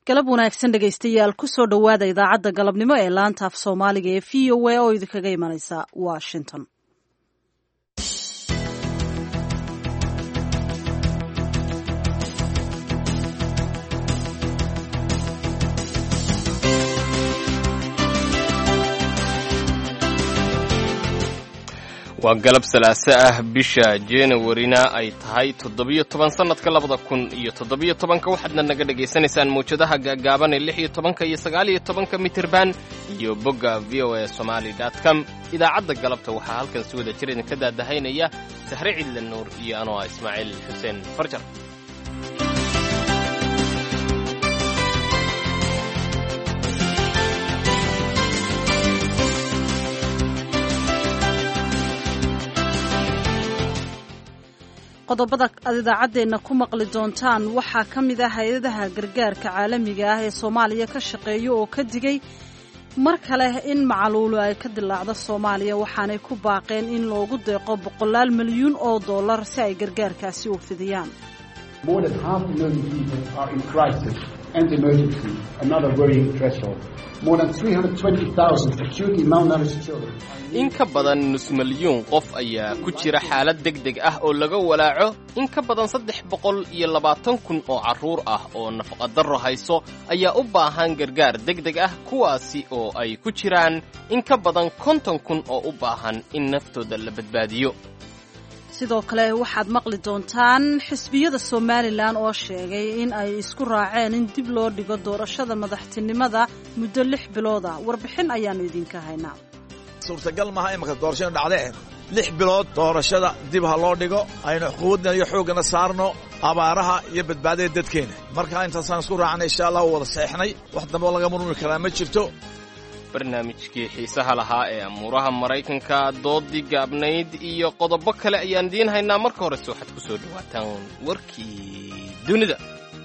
galab wanaagsan dhegaystayaal kusoo dhowaada idaacadda galabnimo ee laanta af soomaaliga ee v o a oo idinkaga imanaysa washington waa galab salaaso ah bisha januwarina ay tahay toddobiyo toban sannadka labada kun iyo toddobiyo tobanka waxaadna naga dhagaysanaysaan mawjadaha gaagaaban ee lix iyo tobanka iyo sagaaliyo tobanka mitirban iyo bogga v o a somaali dot com idaacadda galabta waxaa halkan si wada jir idinka daadahaynaya sahre cidle nuur iyo anoo ah ismaaciil xuseen farjar qodobada aad idaacaddeenna ku maqli doontaan waxaa ka mid ah hay-adaha gargaarka caalamiga ah ee soomaaliya ka shaqeeya oo ka digay mar kale in macaluulu ay ka dilaacdo soomaaliya waxaanay ku baaqeen in loogu deeqo boqolaal milyuun oo dollar si ay gargaarkaasi u fidiyaan in ka badan nus milyuun qof ayaa ku jira xaalad deg deg ah oo laga walaaco in ka badan saddex boqol iyo labaatan kun oo carruur ah oo nafaqadarro hayso ayaa u baahan gargaar deg deg ah kuwaasi oo ay ku jiraan in ka badan konton kun oo u baahan in naftooda la badbaadiyo sidoo kale waxaad maqli doontaan xisbiyada somalilan oo sheegay in ay isku raaceen in dib loo dhigo doorashada madaxtinimada muddo lix bilood ah warbixin ayaannu idinka haynaa suurtagal maaha imanka doorashada dhacdee lix bilood doorashada dib ha loo dhigo aynu quwaddan iyo xooggana saarno abaaraha iyo badbaadada dadkeena markaa intaasaan isku raacnay insha allah u wada seexnay wax dambe oo laga murmuri karaa ma jirto barnaamijkii xiisaha lahaa ee amuuraha maraykanka doodii gaabnayd iyo qodobo kale ayaan idiin haynaa marka horese waxaad ku soo dhowaataan warkii dunida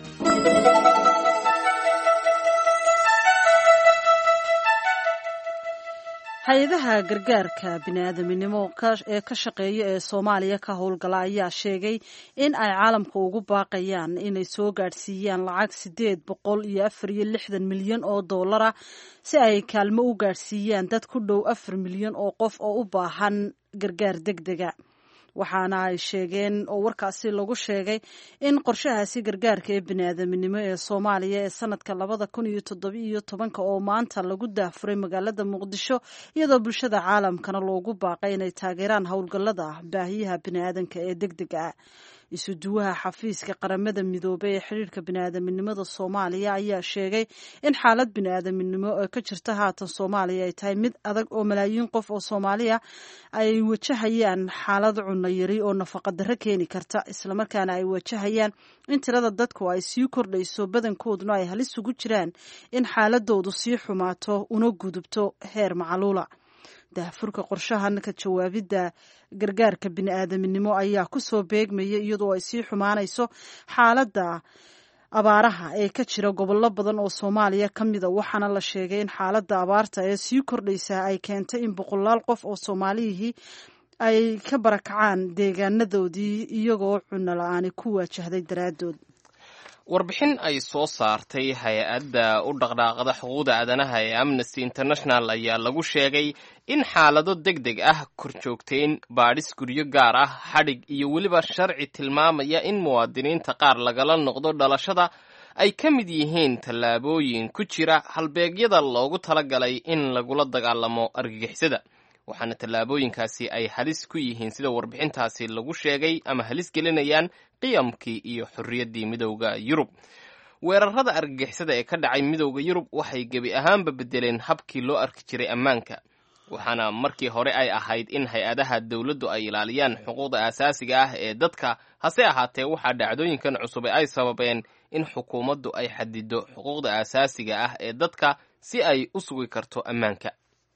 hay-adaha gargaarka bini'aadaminimo ee ka shaqeeya ee soomaaliya ka howlgala ayaa sheegay in ay caalamka ugu baaqayaan inay soo gaadhsiiyaan lacag siddeed boqol iyo afar iyo lixdan milyan oo dollara si ay kaalmo u gaadhsiiyaan dad ku dhow afar milyan oo qof oo u baahan gargaar deg dega waxaana ay sheegeen oo warkaasi lagu sheegay in qorshahaasi gargaarka ee bini'aadaminimo ee soomaaliya ee sanadka labada kun iyo toddobiiyo tobanka oo maanta lagu daafuray magaalada muqdisho iyadoo bulshada caalamkana loogu baaqay inay taageeraan howlgallada baahiyaha bini'aadanka ee deg dega ah isuduwaha xafiiska qaramada midoobey ee xidhiirka bini'aadaminimada soomaaliya ayaa sheegay in xaalad bini'aadaminimo oo ka jirta haatan soomaaliya ay tahay mid adag oo malaayiin qof oo soomaaliya ay wajahayaan xaalad cunno yari oo nafaqadarro keeni karta islamarkaana ay wajahayaan in tirada dadku ay sii kordhayso badankooduna ay halis ugu jiraan in xaaladoodu sii xumaato una gudubto heer macaluula daafurka qorshahan ka jawaabidda gargaarka bini'aadaminimo ayaa kusoo beegmaya iyadoo ay sii xumaanayso xaaladda abaaraha ee ka jira gobollo badan oo soomaaliya ka mida waxaana la sheegay in xaaladda abaarta ee sii kordhaysa ay keentay in boqolaal qof oo soomaaliyihii ay ka barakacaan deegaanadoodii iyagoo cunno la-aani ku waajahday daraaddood warbixin ay soo saartay hay-adda u dhaqdhaaqda xuquuqda aadanaha ee amnesty international ayaa lagu sheegay in xaalado deg deg ah korjoogtayn baadhis guryo gaar ah xadhig iyo weliba sharci tilmaamaya in muwaadiniinta qaar lagala noqdo dhalashada ay ka mid yihiin tallaabooyin ku jira halbeegyada loogu talagalay in lagula dagaalamo argagixisada waxaana tallaabooyinkaasi ay halis ku yihiin sida warbixintaasi lagu sheegay ama halis gelinayaan qiyamkii iyo xorriyaddii midowda yurub weerarada argagixisada ee ka dhacay midowda yurub waxay gebi ahaanba beddeleen habkii loo arki jiray ammaanka waxaana markii hore ay ahayd in hay-adaha dowladdu ay ilaaliyaan xuquuqda aasaasiga ah ee dadka hase ahaatee waxaa dhacdooyinkan cusube ay sababeen in xukuumaddu ay xadido xuquuqda aasaasiga ah ee dadka si ay u sugi karto ammaanka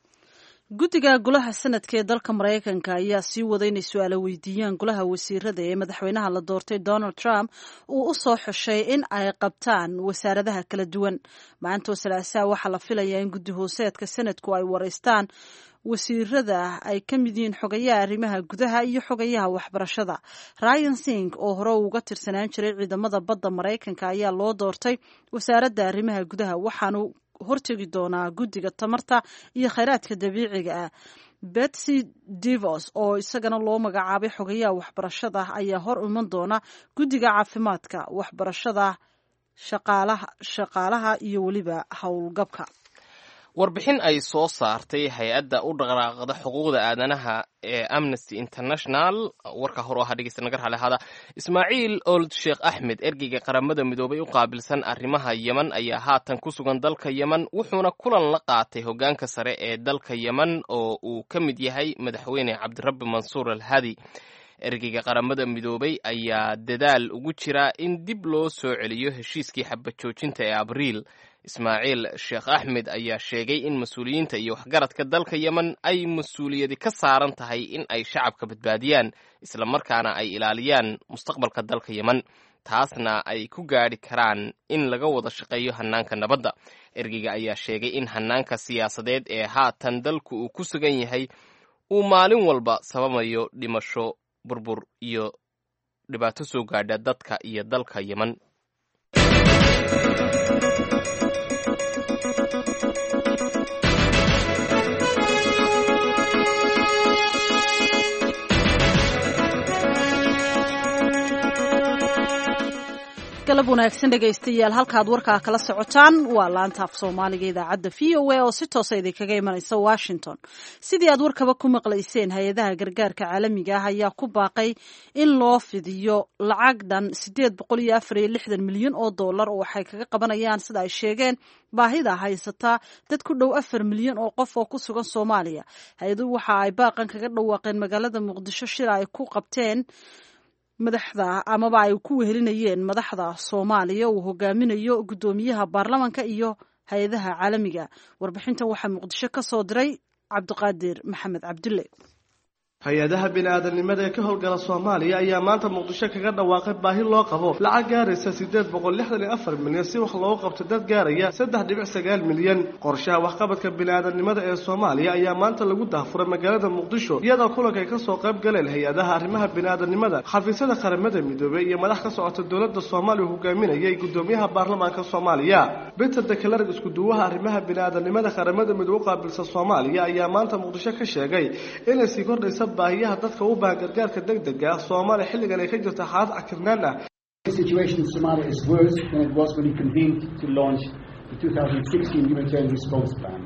guddiga golaha sanadka ee dalka maraykanka ayaa sii wada inay su-aalo weydiiyaan golaha wasiirada ee madaxweynaha la doortay donald trump uu u soo xushay in ay qabtaan wasaaradaha kala duwan maantoo salaasaa waxaa la filayaa in guddi hooseedka sanadku ay wareystaan wasiirada ay ka mid yihiin xogayaha arrimaha gudaha iyo xogayaha waxbarashada ryan sing oo hore uga tirsanaan jiray ciidamada badda maraykanka ayaa loo doortay wasaaradda arrimaha gudaha waxaanu hortegi doonaa guddiga tamarta iyo khayraadka dabiiciga ah betsy devos oo isagana loo magacaabay xogayaha waxbarashada ayaa hor iman doona guddiga caafimaadka waxbarashada shaqaalaha iyo weliba howlgabka warbixin ay soo saartay hay-adda u dhaqaaqda xuquuqda aadanaha ee amnesty international warka hor ahaa dhegeysta naga rale hada ismaaciil old sheekh axmed ergeyga qaramada midoobay u qaabilsan arrimaha yeman ayaa haatan ku sugan dalka yeman wuxuuna kulan la qaatay hoggaanka sare ee dalka yeman oo uu ka mid yahay madaxweyne cabdirabbi mansuur al hadi ergeyga qaramada midoobay ayaa dadaal ugu jira in dib loo soo celiyo heshiiskii xabajoojinta ee abriil ismaaciil sheekh axmed ayaa sheegay in mas-uuliyiinta iyo waxgaradka dalka yemen ay mas-uuliyadi ka saaran tahay in ay shacabka badbaadiyaan islamarkaana ay ilaaliyaan mustaqbalka dalka yemen taasna ay ku gaadhi karaan in laga wada shaqeeyo hannaanka nabadda ergeyga ayaa sheegay in hannaanka siyaasadeed ee haatan dalku uu ku sugan yahay uu maalin walba sababayo dhimasho burbur iyo dhibaato soo gaadha dadka iyo dalka yemen galab wanaagsan dhegaystayaal halkaad warkaa kala socotaan waa laanta af soomaaliga idaacadda v o a oo si toosa idinkaga imanaysa washington sidii aad warkaba ku maqlayseen hay-adaha gargaarka caalamiga ah ayaa ku baaqay in loo fidiyo lacag dhan sideed boqol iyo afar iyo lixdan milyan oo dollar oo waxay kaga qabanayaan sida ay sheegeen baahida haysata dad ku dhow afar milyan oo qof oo ku sugan soomaaliya hay-aduhu waxa ay baaqan kaga dhawaaqeen magaalada muqdisho shir ay ku qabteen madaxda amaba ay ku wehelinayeen madaxda soomaaliya uu hogaaminayo guddoomiyaha baarlamanka iyo hay-adaha caalamiga warbixintan waxaa muqdisho ka soo diray cabdiqaadir maxamed cabdulle hay-adaha bini-aadanimada ee ka howlgala soomaaliya ayaa maanta muqdisho kaga dhawaaqay baahi loo qabo lacag gaaraysa siddeed boqol lixdan iyo afar milyan si wax loogu qabto dad gaaraya saddex dhibic sagaal milyan qorshaha waxqabadka bini-aadanimada ee soomaaliya ayaa maanta lagu dahfuray magaalada muqdisho iyadoo kulanka ay kasoo qayb galeen hay-adaha arrimaha bini-aadanimada xafiisyada qaramada midoobey iyo madax ka socota dowladda soomaaliya hogaaminayay guddoomiyaha baarlamaanka soomaaliya peter dekelarg iskuduwaha arrimaha bini-aadanimada qaramada midoobe u qaabilsan soomaaliya ayaa maanta muqdisho ka sheegay inay sii kordhaysa baahiyaha dadka u baahan gargaarka degdega ah soomaaliya xilligan ay ka jirta xaalad cakirnaan ah The situation in Somalia is worse than it was when we convened to launch the 2016 humanitarian response plan.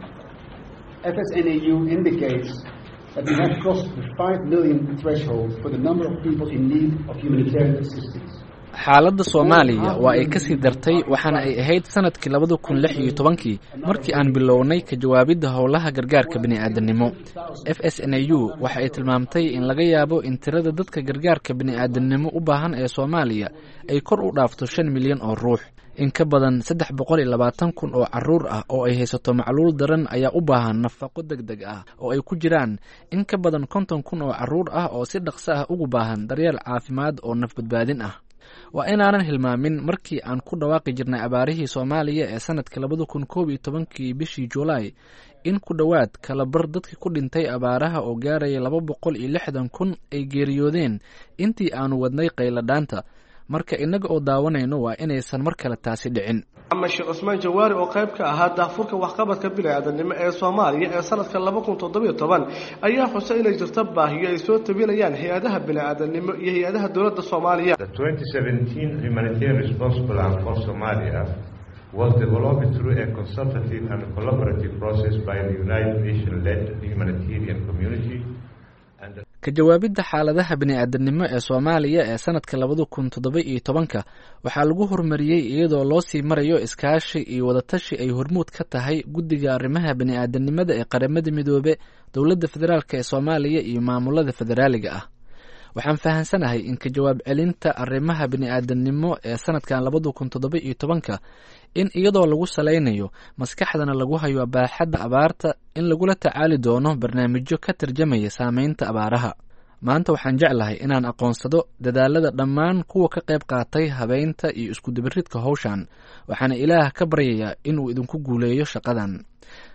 FSNAU indicates that we have crossed the 5 million threshold for the number of people in need of humanitarian assistance. xaaladda soomaaliya waa ay ka sii dartay waxaana ay ahayd sanadkii labada kun lix iyo tobankii markii aan bilownay ka jawaabidda howlaha gargaarka bini'aadanimo f s n a u waxa ay tilmaamtay in laga yaabo in tirada dadka gargaarka bini'aadanimo u baahan ee soomaaliya ay kor u dhaafto shan milyan oo ruux in ka badan saddex boqol iyo labaatan kun oo caruur ah oo ay haysato macluul daran ayaa u baahan nafaqo deg deg ah oo ay ku jiraan in ka badan konton kun oo caruur ah oo si dhaqso ah ugu baahan daryeel caafimaad oo nafbadbaadin ah waa inaanan hilmaamin markii aan ku dhawaaqi jirnay abaarihii soomaaliya ee sanadka labada kun koob iyo tobankii bishii juulaay in ku dhowaad kalabar dadkii ku dhintay abaaraha oo gaaraya laba boqol iyo lixdan kun ay geeriyoodeen intii aanu wadnay qayladhaanta marka innaga oo daawanayno waa inaysan mar kale taasi dhicin maxamed sheekh cusmaan jawaari oo qayb ka ahaa daafurka waxqabadka bini-aadanimo ee soomaaliya ee sanadka laba kun toddobiyo toban ayaa xusay inay jirto baahiyo ay soo tabinayaan hay-adaha bini-aadanimo iyo hay-adaha dowladda soomaaliya The 2017 humanitarian response plan for Somalia was developed through a consultative and collaborative process by the United Nations-led humanitarian community and the ka jawaabidda xaaladaha bini'aadanimo ee soomaaliya ee sanadka labada kun toddoba iyo tobanka waxaa lagu horumariyey iyadoo loo sii marayo iskaashi iyo wadatashi ay hormuud ka tahay guddiga arrimaha bini'aadanimada ee qaramada midoobe dowladda federaalk ee soomaaliya iyo maamulada federaaliga ah waxaan fahansanahay in ka jawaab celinta arrimaha bini'aadanimo ee sanadkan labada kun toddoba iyo tobanka in iyadoo lagu salaynayo maskaxdana lagu hayo baaxadda abaarta in lagula tacaali doono barnaamijyo ka tarjamaya saameynta abaaraha maanta waxaan jeclahay inaan aqoonsado dadaalada dhammaan kuwa ka qayb qaatay habeynta iyo iskudabaridka howshan waxaana ilaah ka baryayaa inuu idinku guuleeyo shaqadan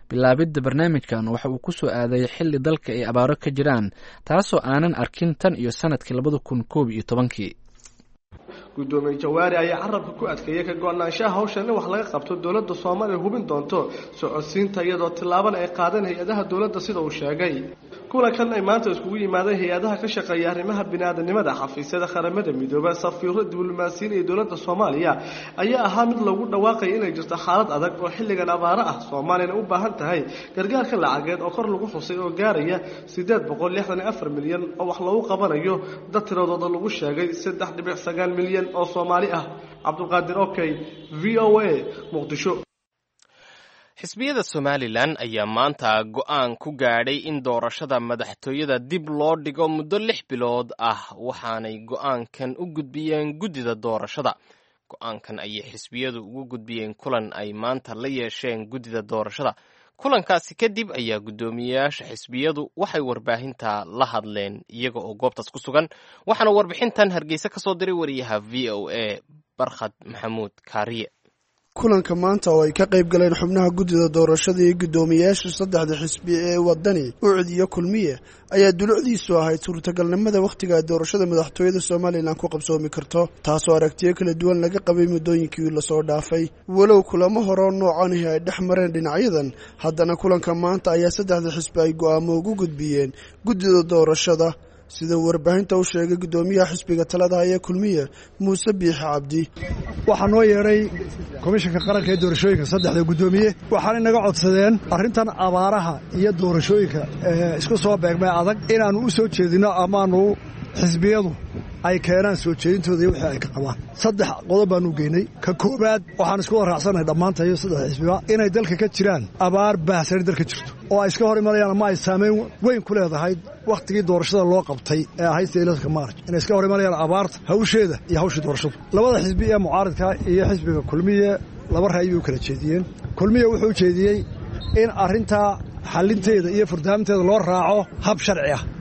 bilaabidda barnaamijkan waxa uu ku soo aaday xilli dalka ay abaaro ka jiraan taasoo aanan arkin tan iyo sanadkii labada kun koob iyo tobankii gudoomiye jawaari ayaa carabka ku adkeeyey ka go-naanshaha hawshan in wax laga qabto dowladda soomaaliya hubin doonto socodsiinta iyadoo tillaabana ay qaadeen hay-adaha dowladda sida uu sheegay kulankan ay maanta iskugu yimaadeen hay-adaha ka shaqeeya arrimaha biniaadanimada xafiisyada qaramada midooba safiiro diblomaasiyiin iyo dowladda soomaaliya ayaa ahaa mid lagu dhawaaqaya inay jirto xaalad adag oo xilligan abaaro ah soomaaliyana u baahan tahay gargaarka lacageed oo kor lagu xusay oo gaaraya siddeed boqol lixdan iyo afar milyan oo wax lagu qabanayo dad tiradooda lagu sheegay saddex dhibic sagaal milyan oo soomaali ah cabdulqaadir okey v o a muqdisho xisbiyada somalilan ayaa maanta go'aan ku gaadhay in doorashada madaxtooyada dib loo dhigo muddo lix bilood ah waxaanay go'aankan u gudbiyeen guddida doorashada go'aankan ayay xisbiyadu ugu gudbiyeen kulan ay maanta la yeesheen guddida doorashada kulankaasi kadib ayaa guddoomiyeyaasha xisbiyadu waxay warbaahinta la hadleen iyaga oo goobtaas ku sugan waxaana warbixintan hargeysa ka soo diray wariyaha v o a barkhad maxamuud kaariye kulanka maanta oo ay ka qayb galeen xubnaha guddida doorashada iyo guddoomiyeyaasha saddexda xisbi ee wadani ucid iyo kulmiye ayaa dulucdiisu ahayd suurtagalnimada wakhtiga ay doorashada madaxtooyada somalilan ku qabsoomi karto taasoo aragtiyo kala duwan laga qabay muddooyinkii lasoo dhaafay walow kulamo horeo noocanihi ay dhex mareen dhinacyadan haddana kulanka maanta ayaa saddexda xisbi ay go'aamo ugu gudbiyeen guddida doorashada sida warbaahinta u sheegay guddoomiyaha xisbiga talada haya kulmiye muuse biixi cabdi waxaa noo yeedhay komishanka qaranka ee doorashooyinka saddexda guddoomiye waxaanay naga codsadeen arrintan abaaraha iyo doorashooyinka ee isku soo beegmay adag inaannu u soo jeedinno amaanu xisbiyadu ay keenaan soo jeedintooda iyo wixii ay ka qabaan saddex qodob baanu geynay ka koowaad waxaan isku waraacsannahay dhammaantayo saddex xisbiba inay dalka ka jiraan abaar baahsani dalka jirto oo ay iska hor imanayaan ama ay saamayn weyn ku leedahay wakhtigii doorashada loo qabtay ee ahayd saylaska maarj inay iska hor imanayaan abaarta hawsheeda iyo hawshii doorashadu labada xisbi ee mucaaridka iyo xisbiga kulmiye laba ra'yi bay u kala jeediyeen kulmiye wuxuu jeediyey in arrintaa xallinteeda iyo furdaaminteeda loo raaco hab sharci ah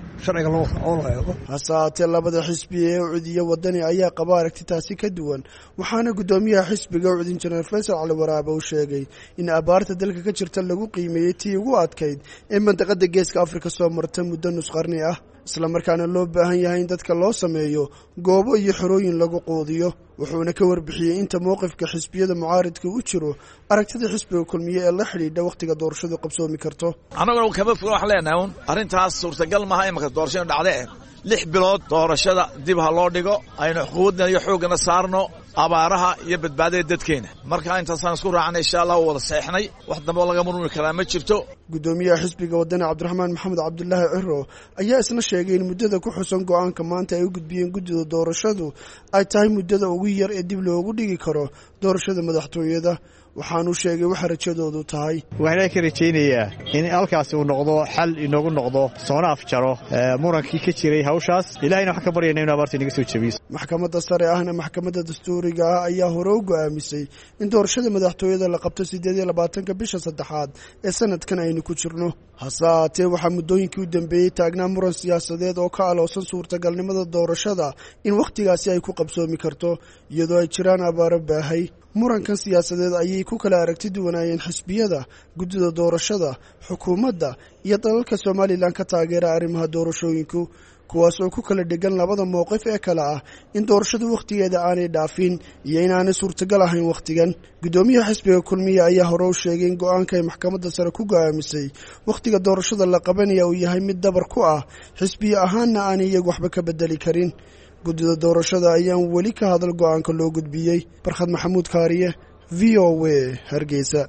hase haatee labada xisbi ee ucudiyo wadani ayaa qaba aragti taasi ka duwan waxaana guddoomiyaha xisbiga ucud injineer faysal cali waraabe uu sheegay in abaarta dalka ka jirta lagu qiimeeyey tii ugu adkayd ee mandaqada geeska afrika soo marta muddo nusqarni ah islamarkaana loo baahan yahay in dadka loo sameeyo goobo iyo xorooyin lagu quudiyo wuxuuna ka warbixiyey inta mowqifka xisbiyada mucaaridka u jiro aragtida xisbiga kulmiye ee la xidhiidha wakhtiga doorashadu qabsoomi karto annaguna kama foga wax leenahay un arrintaas suurtagal maaha imanka doorashadu dhacde lix bilood doorashada dib ha loo dhigo aynu xuquuqdana iyo xooggana saarno abaaraha iyo badbaadada dadkeena marka intaasaan isku raacnay insha allah wada seexnay wax dambe oo laga murmuri karaa ma jirto guddoomiyaha xisbiga wadani cabdiraxmaan maxamed cabdulaahi ciro ayaa isna sheegay in muddada ku xusan go'aanka maanta ay u gudbiyeen guddida doorashadu ay tahay muddada ugu yar ee dib loogu dhigi karo doorashada madaxtooyada waxaanuu sheegay waxa rajadoodu tahay waxaan ka rajaynayaa in halkaasi uu noqdo xal inoogu noqdo soona afjaro murankii ka jiray hawshaas ilahayna waxaan ka baryayna inu abaarta inaga soo jebiyo maxkamadda sare ahna maxkamadda dastuuriga ah ayaa hore u go'aamisay in doorashada madaxtooyada la qabto siddeed iyo labaatanka bisha saddexaad ee sanadkan aynu ku jirno hase haatee waxaa muddooyinkii u dambeeyey taagnaa muran siyaasadeed oo ka aloosan suurtagalnimada doorashada in wakhtigaasi ay ku qabsoomi karto iyadoo ay jiraan abaaro baahay murankan siyaasadeed ayay ku kala aragti duwanaayeen xisbiyada guddida doorashada xukuumadda iyo dalalka somalilan ka taageera arrimaha doorashooyinku kuwaas oo ku kala dhegan labada mowqif ee kale ah in doorashadu wakhtigeeda aanay dhaafin iyo inaanay suurtagal ahayn wakhtigan guddoomiyaha xisbiga kulmiye ayaa hore u sheegay in go-aanka ay maxkamadda sare ku go'aamisay wakhtiga doorashada la qabanaya uu yahay mid dabar ku ah xisbiye ahaanna aanay iyagu waxba ka bedeli karin guddida doorashada ayaan weli ka hadal go'aanka loo gudbiyey barkhad maxamuud kaariye v o w hargeysa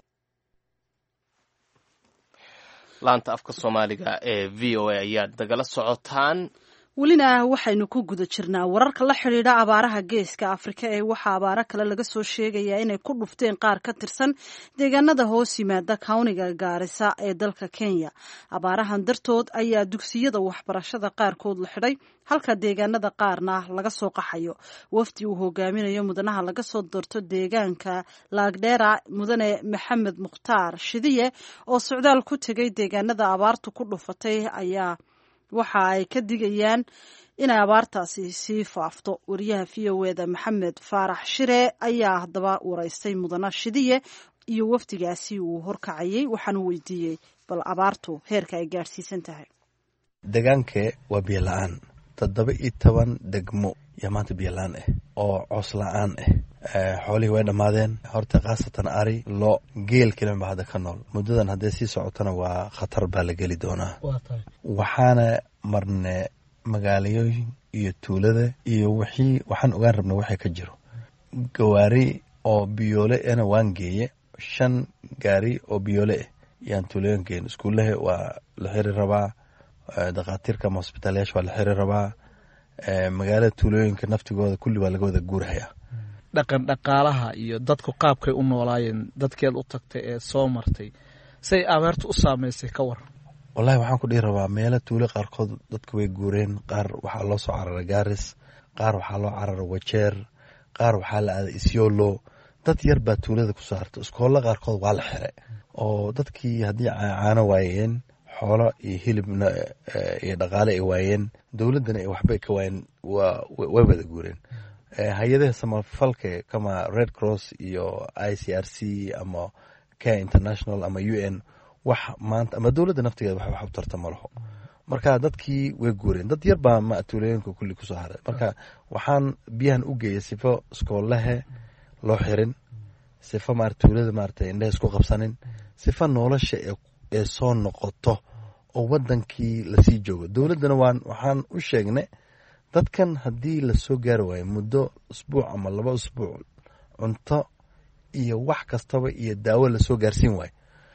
laanta afka soomaaliga ee v o a ayaad nagala socotaan welina waxaynu ku guda jirnaa wararka la xidhiidha abaaraha geeska afrika ee waxaa abaaro kale laga soo sheegayaa inay ku dhufteen qaar ka tirsan deegaanada hoos yimaada kawniga gaarisa ee dalka kenya abaarahan dartood ayaa dugsiyada waxbarashada qaarkood la xidhay halka deegaanada qaarna laga soo qaxayo wafdi uu hogaaminayo mudanaha laga soo doorto deegaanka laagdheera mudane maxamed mukhtaar shidiye oo socdaal ku tegay deegaanada abaartu ku dhufatay ayaa waxa ay ka digayaan inay abaartaasi sii faafto wariyaha v o eda maxamed faarax shire ayaa haddaba waraystay mudana shidiye iyo wafdigaasi uu horkacayay waxaanu weydiiyey bal abaartu heerka ay gaadhsiisan tahay deegaankee waa biyo la-aan toddoba iyo toban degmo yaa maanta biyo la-aan ah oo coos la-aan ah xoolihii way dhammaadeen horta khaasatan ari lo geel keliman baa hadda ka nool muddadan hadday sii socotona waa khatar baa la geli doonaa waxaana marne magaalayooyin iyo tuulada iyo wixii waxaan ogaan rabna waxay ka jiro gawaari oo biyoole ana waan geeye shan gaari oo biyoole ah yaan tuulooyin geen iskuullaha waa la xiri rabaa dakhaatiirka ama hosbitaalayaasha waa la xiri rabaa magaalada tuulooyinka naftigooda kulli waa laga wada guurhayaa dhaqan dhaqaalaha iyo dadku qaabkay u noolaayeen dadkeed u tagtay ee soo martay say abeertu u saameysay ka waran wallahi waxaan ku dhihi rabaa meelo tuulo qaarkood dadku way guureen qaar waxaa loo soo cararay gaaris qaar waxaa loo cararay wajeer qaar waxaa la aaday isyolo dad yar baa tuulada ku saarta iskoolla qaarkood waa la xire oo dadkii haddii caano waayeen xoolo iyo hilibna iyo dhaqaale ay waayeen dowladdana ay waxbay ka waayeen way wada guureen hay-adaha samafalka kama red cross iyo i c r c ama care international ama u n wax maanta ama dowladda naftigeeda wax wax u tarta ma laho marka dadkii way guureen dad yar baa ma tuulooyinka kulli kusoo haray marka waxaan biyahan u geeyay sifo iskoolahe loo xirin sifo maarata tuulada maarata indheha isku qabsanin sifo nolosha ee soo noqoto oo wadankii lasii joogo dowladdana waan waxaan u sheegnay dadkan haddii lasoo gaari waayo muddo usbuuc ama laba usbuuc cunto iyo wax kastaba iyo daawo lasoo gaarsiin waayo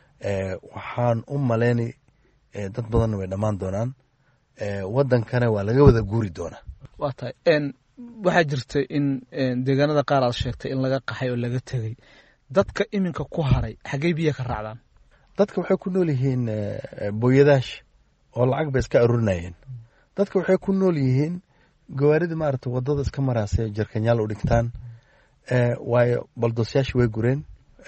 waxaan u malaynay dad badanna way dhammaan doonaan wadankana waa laga wada guuri doonaa waa tahay waxaa jirta in deegaanada qaar aad sheegtay in laga qaxay oo laga tegey dadka iminka ku haray xaggey biya ka raacdaan dadka waxay ku nool yihiin booyadaasha oo lacag bay iska arurinayeen dadka waxay ku nool yihiin gawaarida maarata wadada iska maraase jarkanyaal u dhigtaan waayo baldoosyaashii way gureen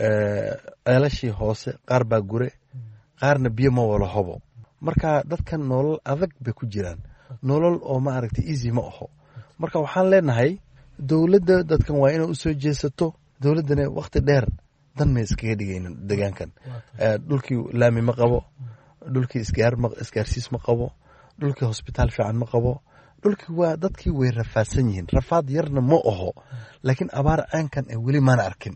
ceelashii hoose qaar baa gure qaarna biyo ma wala hobo marka dadkan nolol adag bay ku jiraan nolol oo maaragta easy ma aho marka waxaan leenahay dowladda dadkan waa inay usoo jeesato dowladdana wakti dheer dan may iskaga dhigaynin deegaankan dhulkii laami ma qabo dhulkii isgaarsiis ma qabo dhulkii hosbitaal fiican ma qabo dhulkii waa dadkii way rafaadsan yihiin rafaad yarna ma aho laakiin abaar caankan ee weli maana arkin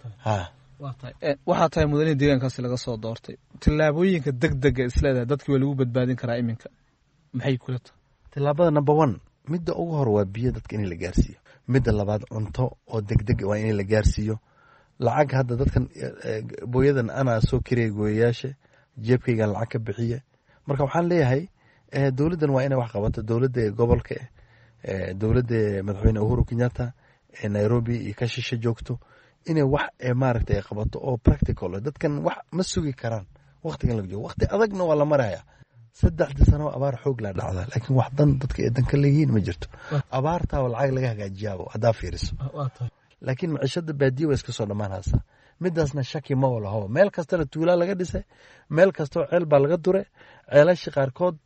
waxaa tahay mudanihii deegaankaasi laga soo doortay tillaabooyinka deg dega isleedahay dadkii waa lagu badbaadin karaa iminka maxay kula tahay tillaabada number one midda ugu hor waa biyo dadka in la gaarsiiyo midda labaad cunto oo degdeg waa in la gaarsiiyo lacag hadda dadkan booyadan anaa soo kiraya gooyayaasha jeebkaygan lacag ka bixiye marka waxaan leeyahay dowladdan waa inay wax qabato dowladda gobolka dowladda madaxweyne uhuru kenyatta ee nairobi iyo ka shisha joogto inay wax maaragta ay qabato oo practical dadkan wax ma sugi karaan waqtigan laga joogo waqti adagna waa la maraya saddexdii sano abaar xoog laa dhacda laakiin wax dan dadka ee danka leeyihiin ma jirto abaartaa lacag laga hagaajiyaabo haddaa fiiriso laakiin maciishada baadiya waa iska soo dhammaan haysaa midaasna shaki ma walaho meel kastana tuulaa laga dhisay meel kastoo ceel baa laga dure ceelashii qaarkood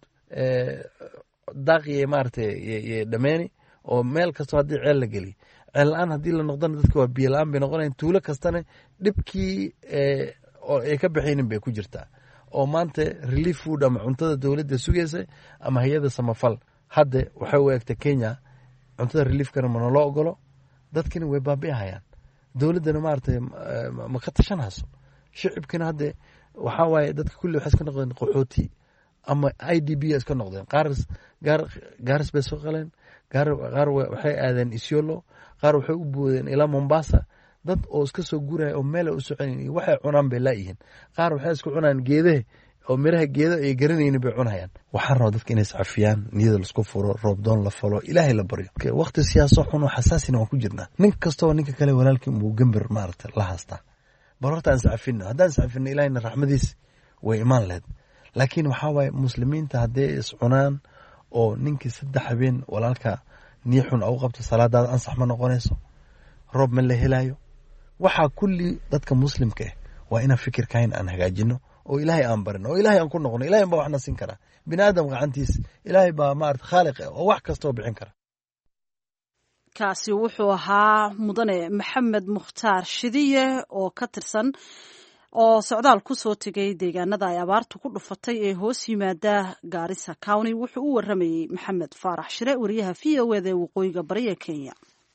daaqi maarata dhameeni oo meel kastoo haddii ceel la geliy ceel la-aan haddii la noqdana dadka waa biyo la-aan bay noqonayan tuulo kastana dhibkii oo ay ka baxaynin bay ku jirtaa oo maanta relief food ama cuntada dowladda sugaysa ama hay-ada samafal hadda waxay u egta kenya cuntada reliefkana mana loo ogolo dadkina way baabi'ahayaan dowladdana maarata ma ka tashanayso shicibkina hadde waxaa waaye dadka kulli waxay iska noqdeen qaxooti ama i d b iska noqdeen qaaris gaar gaaris bay soo qaleen qaar qaar waxay aadeen isyolo qaar waxay u boodeen ilaa mombasa dad oo iska soo guraya oo meel ay u soconayn iyo waxay cunaan bay laayihiin qaar waxay isku cunayaan geedaha oo miraha geeda ay garanaynin bay cunayaan waxaan rabaa dadka inay iscafiyaan niyada laisku furo roobdoon la falo ilaahay la baryo waqti siyaaso xun oo xasaasina waan ku jirnaa nin kastoo ninka kale walaalkii muu gambir maarata la haastaa bal horta aan iscafino haddaan iscafino ilahayna raxmadiis way imaan lahayd laakiin waxaa waaye muslimiinta hadday iscunaan oo ninkii saddex habeen walaalka niyo xun au qabto salaadaada ansax ma noqonayso roob ma la helaayo waxaa kulli dadka muslimka ah waa inaan fikirkayn aan hagaajino oo ilaahay aan barino oo ilaahay aan ku noqono ilahay baa waxna siin karaa bini aadam gacantiis ilaahay baa maarata khaaliq ah oo wax kastoo bixin kara kaasi wuxuu ahaa mudane maxamed mukhtaar shidiye oo ka tirsan oo socdaal ku soo tegay deegaanada ay abaartu ku dhufatay ee hoos yimaada gaarisa county wuxuu u waramayey maxamed faarax shire wariyaha v o eda ee waqooyiga bari ee kenya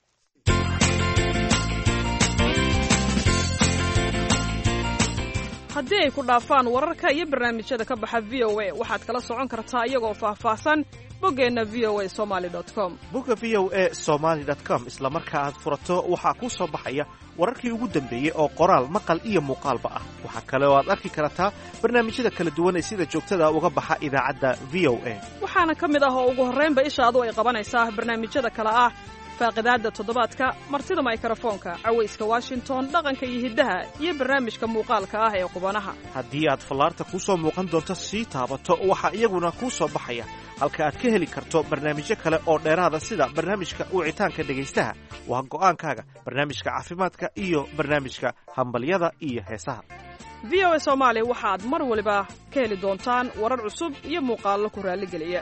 haddii ay ku dhaafaan wararka iyo barnaamijyada ka baxa v o a waxaad kala socon kartaa iyagoo faahfaahsan boggeenna v o a somaali com bogga v o a somaali com isla marka aad furato waxaa kuu soo baxaya wararkii ugu dambeeyey oo qoraal maqal iyo muuqaalba ah waxaa kale oo aad arki kartaa barnaamijyada kala duwan ee sida joogtada uga baxa idaacadda v o a waxaana ka mid ah oo ugu horraynba ishaadu ay qabanaysaa barnaamijyada kale ah faaqidaadda toddobaadka martida maykrofoonka cawayska washington dhaqanka iyo hiddaha iyo barnaamijka muuqaalka ah ee qubanaha haddii aad fallaarta kuu soo muuqan doonto sii taabato waxaa iyaguna kuu soo baxaya halka aad ka heli karto barnaamijyo kale oo dheeraada sida barnaamijka wicitaanka dhegaystaha waa go'aankaaga barnaamijka caafimaadka iyo barnaamijka hambalyada iyo heesaha v o a soomaali waxaad mar waliba ka heli doontaan warar cusub iyo muuqaallo ku raalligeliya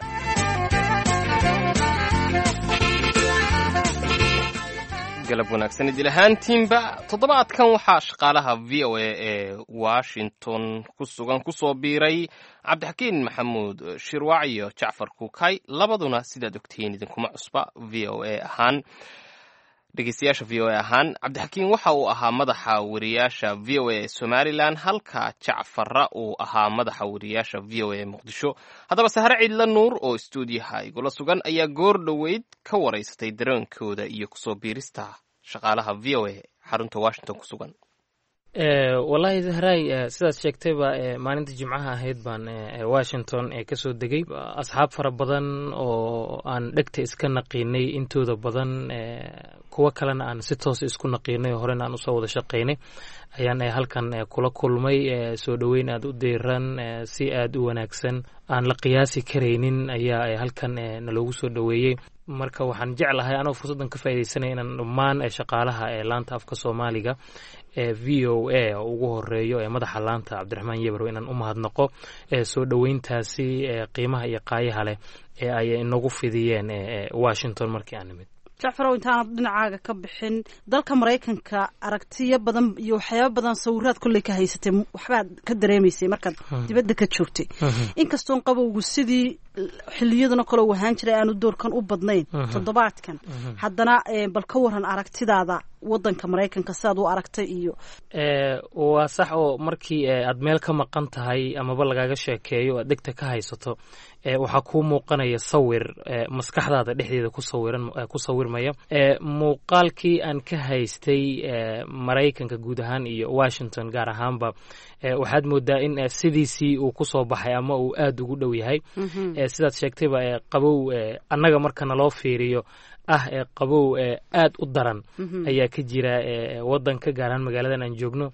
galab wanaagsan idil ahaantiinba toddobaadkan waxaa shaqaalaha v o a ee washington ku sugan kusoo biiray cabdixakiin maxamuud shirwac iyo jacfar kuukay labaduna sidaad ogtihiin idinkuma cusba v o a ahaan dhegeystayaasha v o a ahaan cabdixakiin waxa uu ahaa madaxa wariyaasha v o a ee somalilan halka jacfarra uu ahaa madaxa wariyaasha v o a ee muqdisho haddaba sahre ciidla nuur oo stuudiyaha igula sugan ayaa goor dhoweyd ka waraysatay dareenkooda iyo kusoo biirista shaqaalaha v o a xarunta washington ku sugan wallaahi zahraay sidaad sheegtayba maalinta jimcaha ahayd baan washington kasoo degay asxaab fara badan oo aan dhegta iska naqiinay intooda badan kuwo kalena aan si toos isku naqiinay oo horena aan usoo wada shaqaynay ayaan halkan kula kulmay soo dhoweyn aad u deyran si aad u wanaagsan aan la qiyaasi karaynin ayaa halkan naloogu soo dhoweeyey marka waxaan jeclahay anoo fursaddan ka faaidaysanaya inaan dhammaan shaqaalaha ee laanta afka soomaaliga ee v o a oo ugu horeeyo ee madaxa laanta cabdiraxmaan yebrow inaan u mahadnaqo soo dhoweyntaasi qiimaha iyo qaayaha leh ee ay inagu fidiyeen washington markii aan nimid jacfarow intaanad dhinacaaga ka bixin dalka maraykanka aragtiyo badan iyo waxyaaba badan sawiraad kolley ka haysatay waxbaad ka dareemaysay markaad dibadda ka joogtay inkastoon qabowgu sidii xiliyaduna kale u ahaan jiray aanu doorkan u badnayn toddobaadkan haddana bal ka waran aragtidaada wadanka maraykanka sidaad u aragtay iyo waa sax oo markii aad meel ka maqan tahay amaba lagaga sheekeeyo aad degta ka haysato waxaa kuu muuqanaya sawir maskaxdaada dhexdeeda kusawiran ku sawirmaya muuqaalkii aan ka haystay maraykanka guud ahaan iyo washington gaar ahaanba waxaad moodaa in sidiisii uu kusoo baxay ama uu aada ugu dhow yahay sidaad sheegtayba qabow annaga marka naloo fiiriyo ah ee qabow aad u daran ayaa ka jira wadanka gaar ahaan magaaladan aan joogno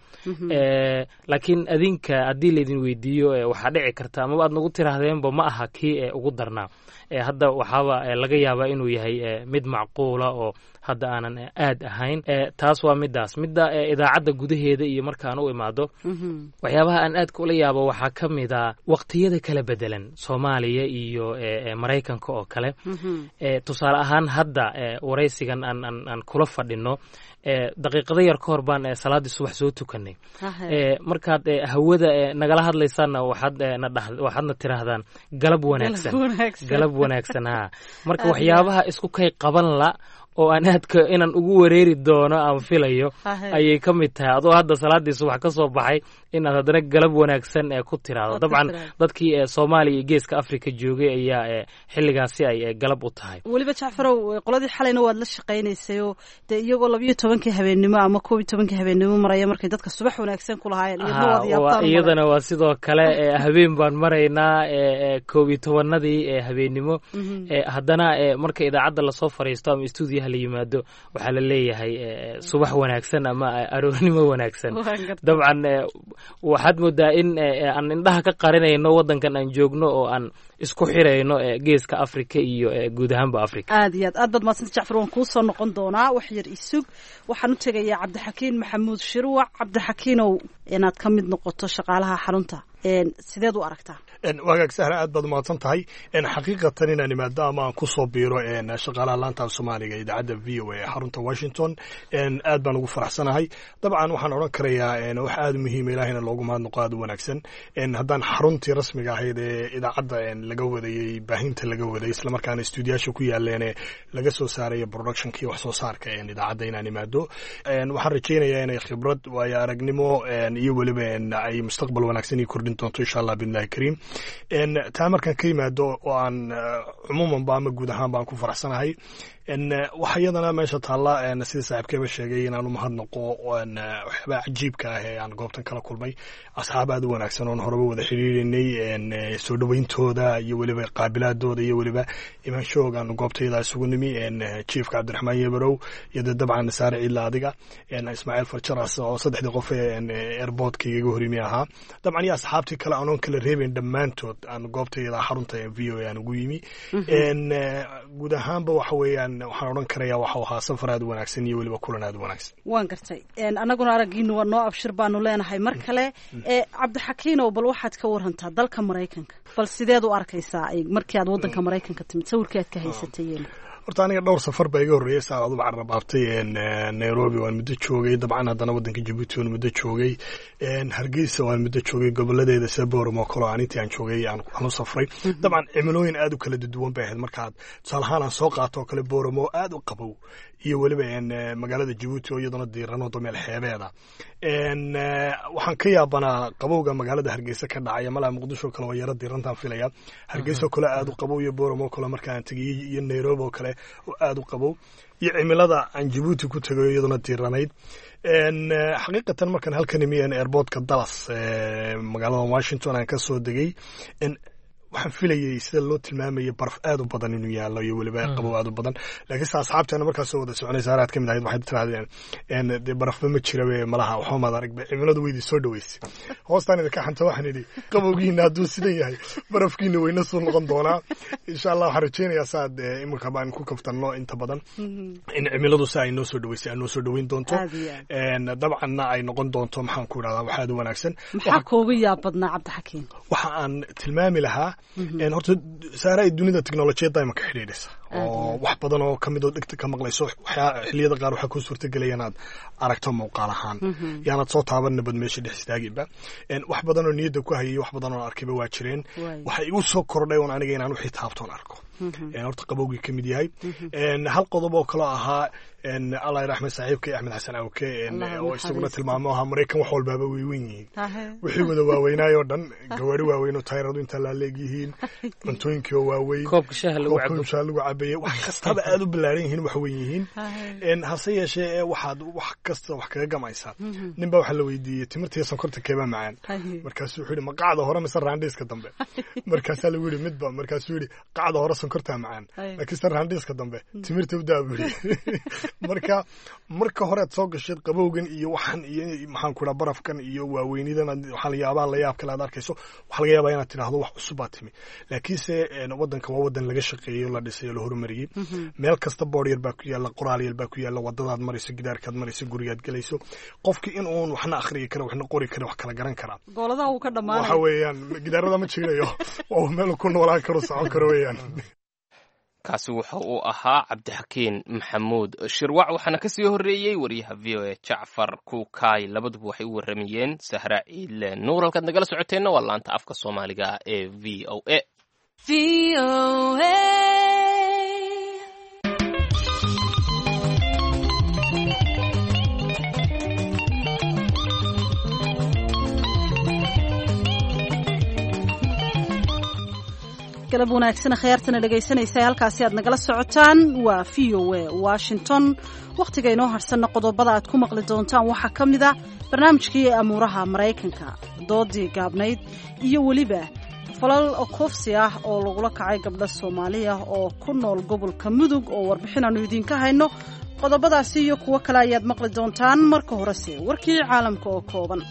laakiin adinka haddii laydin weydiiyo waxaa dhici karta amaba aad nagu tiraahdeenba ma aha kii ugu darnaa hadda waxaaba laga yaabaa inuu yahay mid macquula oo hadda aanan aad ahayn taas waa midaas midda idaacadda gudaheeda iyo markaan u imaado waxyaabaha aan aadka ula yaabo waxaa ka mid a waqtiyada kala bedelan soomaaliya iyo maraykanka oo kale tusaale ahaan hadda waraysigan aan kula fadhino daqiiqado yar ka hor baan salaaddii subax soo tukanay markaad hawada nagala hadlaysaanna waxaadna tiraahdaan galab wanaagsan galab wanaagsan ha marka waxyaabaha isku kay qaban la oo aan aadka inaan ugu wareeri doono aan filayo ayay ka mid tahay adoo hadda salaadii subax ka soo baxay inaad haddana galab wanaagsan ku tiraahdo dabcan dadkii soomaaliya iyo geeska africa joogay ayaa xilligaasi ay galab u tahay weliba jacfarow qoladii xalayna waad la shaqaynaysayoo dee iyagoo labayo tobankii habeennimo ama koob iyo tobankii habeennimo maraya markay dadka subax wanaagsan ku lahaayeen iyadana waa sidoo kale habeen baan maraynaa koob iyo tobanadii habeennimo haddana marka idaacadda lasoo fariisto ama stuudiyaha la yimaado waxaa la leeyahay subax wanaagsan ama aroornimo wanaagsan dabcan waxaad moodaa in aan indhaha ka qarinayno wadankan aan joogno oo aan isku xirayno geeska africa iyo guud ahaanba africa aad iyo aad aad baad mahadsanta jacfar waan kuu soo noqon doonaa wax yar isug waxaan u tegayaa cabdixakiin maxamuud shirwac cabdixakiinow inaad ka mid noqoto shaqaalaha xarunta sideed u aragtaa wagaag sahra aad baad umahadsan tahay xaqiiqatan inaan imaado ama aan kusoo biiro shaqaalaha laanta af soomaaliga idaacadda v o a ee xarunta washington aad baan ugu faraxsanahay dabcan waxaan odhan karayaa wax aada muhiima ilahina loogu mahadnaqo aada u wanaagsan haddaan xaruntii rasmiga ahayd ee idaacadda laga wadayey baahinta laga waday islamarkaana stuudiyaasha ku yaaleen laga soo saaraya productionkii wax soo saarka idaacadda inaan imaado waxaan rajaynayaa inay khibrad waayo aragnimo iyo weliba ay mustaqbal wanaagsan ii kordhin doonto insha allah biidnillahi kariim taa markaan ka yimaado oo aan cumuumanba ama guud ahaan baan ku faraxsanahay waxa iyadana meesha taalla sida saaxiibkeeba sheegay inaan u mahadnaqo waxyaabaa cajiibka ah ee aan goobtan kala kulmay asxaab aad u wanaagsan oon horeba wada xiriirinay soo dhoweyntooda iyo weliba qaabilaadooda iyo weliba imaanshahoogaan goobtayda isugu nimi jiefka cabdiraxmaan yebarow iyo dee dabcan saare ciidla adiga ismaaciil farjaras oo saddexdii qof ee airboodka igaga horimi ahaa dabcan iyo asxaabtii kale anoon kala reebayn dhammaantood aan goobtayda xarunta v o a aan ugu yimi guud ahaanba waxa weeyaan waxaan odhan karayaa waxau ahaa safar aad u wanaagsan iyo weliba kulan aad u wanaagsan waan gartay annaguna araggiinu waa noo abshir baanu leenahay mar kale cabdixakiinow bal waxaad ka warantaa dalka maraykanka bal sideed u arkaysaa markii aad waddanka maraykanka timid sawirkii aad ka haysatayeen horta aniga dhowr safar baa iga horreeyay saa aduba carrabaabtay nairobi waan muddo joogay dabcan haddana waddanka jabuuti waan muddo joogay hargeysa waan muddo joogay goboladeeda sida boram oo kale aan intii aan joogay aan u safray dabcan cimilooyin aad u kala duwan bay ahayd markaad tusaale ahaan aan soo qaato oo kale boram oo aad u qabow iyo weliba magaalada jabuuti oo iyaduna diiran wado meel xeebeeda waxaan ka yaabanaa qabowga magaalada hargeysa ka dhacaya malaa muqdisho kale waa yaro diirantaan filaya hargeysa oo kale aad u qabow iyo boram oo kale markaan tegay iyo nairobi oo kale oo aad u qabow iyo cimilada aan jabuuti ku tegayo iyaduna diiranayd xaqiiqatan markaan halkan imi airportka dallas magaalada washington aan ka soo degay waxaan filayay sida loo tilmaamayay baraf aad u badan inuu yaalo iyo weliba qabow aad u badan laakiinse asxaabteena markaas soo wada soconaysa araad ka mid ahayd waxay tirahdeen dee barafba ma jirabe malaha waxba maad aragba cimiladu weydii soo dhaweysay hoostaan idinka xanta waxaan idhi qabowgiina hadduu sidan yahay barafkiina weyna soo noqon doonaa insha allah waxaan rajaynayaa saad iminka baan ku kaftanno inta badan in cimiladu si ay noo soo dhaweysay ay noo soo dhaweyn doonto dabcanna ay noqon doonto maxaan ku idhahdaa wax aad u wanaagsan maxaa kooga yaab badnaa cabdixakiim waxa aan tilmaami lahaa horta saara ay dunida teknolojiyadda ima ka xidhiidhaysa oo wax badan oo kamid oo dhegta ka maqlayso xiliyada qaar waxaa ku suurtagelaya inaad aragto muuqaal ahaan yaanad soo taaban nabad meesha dhex istaaginba wax badan oo niyadda ku hayay wax badan oo arkayba waa jireen waxay igu soo kordhay un aniga inaan wixii taabtoon arko horta qabowgii ka mid yahay hal qodob oo kaloo ahaa allah raxmed saaxiibka axmed xasan awke oo isaguna tilmaamo ahaa maraykan wax walbaaba way wen yihiin wixii wada waaweynaayoo dhan gawaari waaweyn oo tayradu intaa laaleeg yihiin cuntooyinkii oo waaweyn koobka shaha lagu lagu cabeeye wax kastaba aad u ballaaran yihiin wax weyn yihiin hase yeeshee waxaad wax kasta wax kaga gamaysaa nin baa waxaa la weydiiyey timirtiiyo sonkorta keebaa macaan markaasuu wuxuu yihi ma qacda hore mise raandhiiska dambe markaasaa lagu yihi midba markaasuu yihi qacda hore sonkortaa macaan laakiinse raandhiiska dambe timirta u daa buu yihi marka marka horead soo gasheed qabowgan iyo waxan iyo maxaan ku dhaha barafkan iyo waaweynidan waxaa yaabaha la yaab kale aad arkayso waxaa laga yaabaa inaad tidhaahdo wax cusub baa timi laakiinse waddanka waa waddan laga shaqeeyey oo la dhisay oo la horumariyey meel kasta boor yar baa ku yaalla qoraal yar baa ku yaalla wadadaad marayso gidaarkaad marayso gurigaad gelayso qofkii in uun waxna akhriyi kara waxna qori kara wax kala garan karaa gooladaha uu ka dhammaanay waxa weeyaan gidaarada ma jirinayo waa meel ku noolaan karo socon karo weeyaan kaasi wuxa uu ahaa cabdixakiin maxamuud shirwac waxaana ka sii horreeyey wariyaha v o a jacfar kuukaay labaduba waxay u warramayeen sahra ciidle nuur halkaad nagala socoteenna waa laanta afka soomaaliga ee v o a galab wanaagsan khiyaartana dhegaysanaysa halkaasi aad nagala socotaan waa v o a washington wakhtiga inoo harsanna qodobada aad ku maqli doontaan waxaa ka mid a barnaamijkii amuuraha maraykanka doodii gaabnayd iyo weliba falal koofsi ah oo lagula kacay gabdho soomaaliya oo ku nool gobolka mudug oo warbixin aanu idiinka hayno qodobadaasi iyo kuwo kale ayaad maqli doontaan marka horese warkii caalamka oo kooban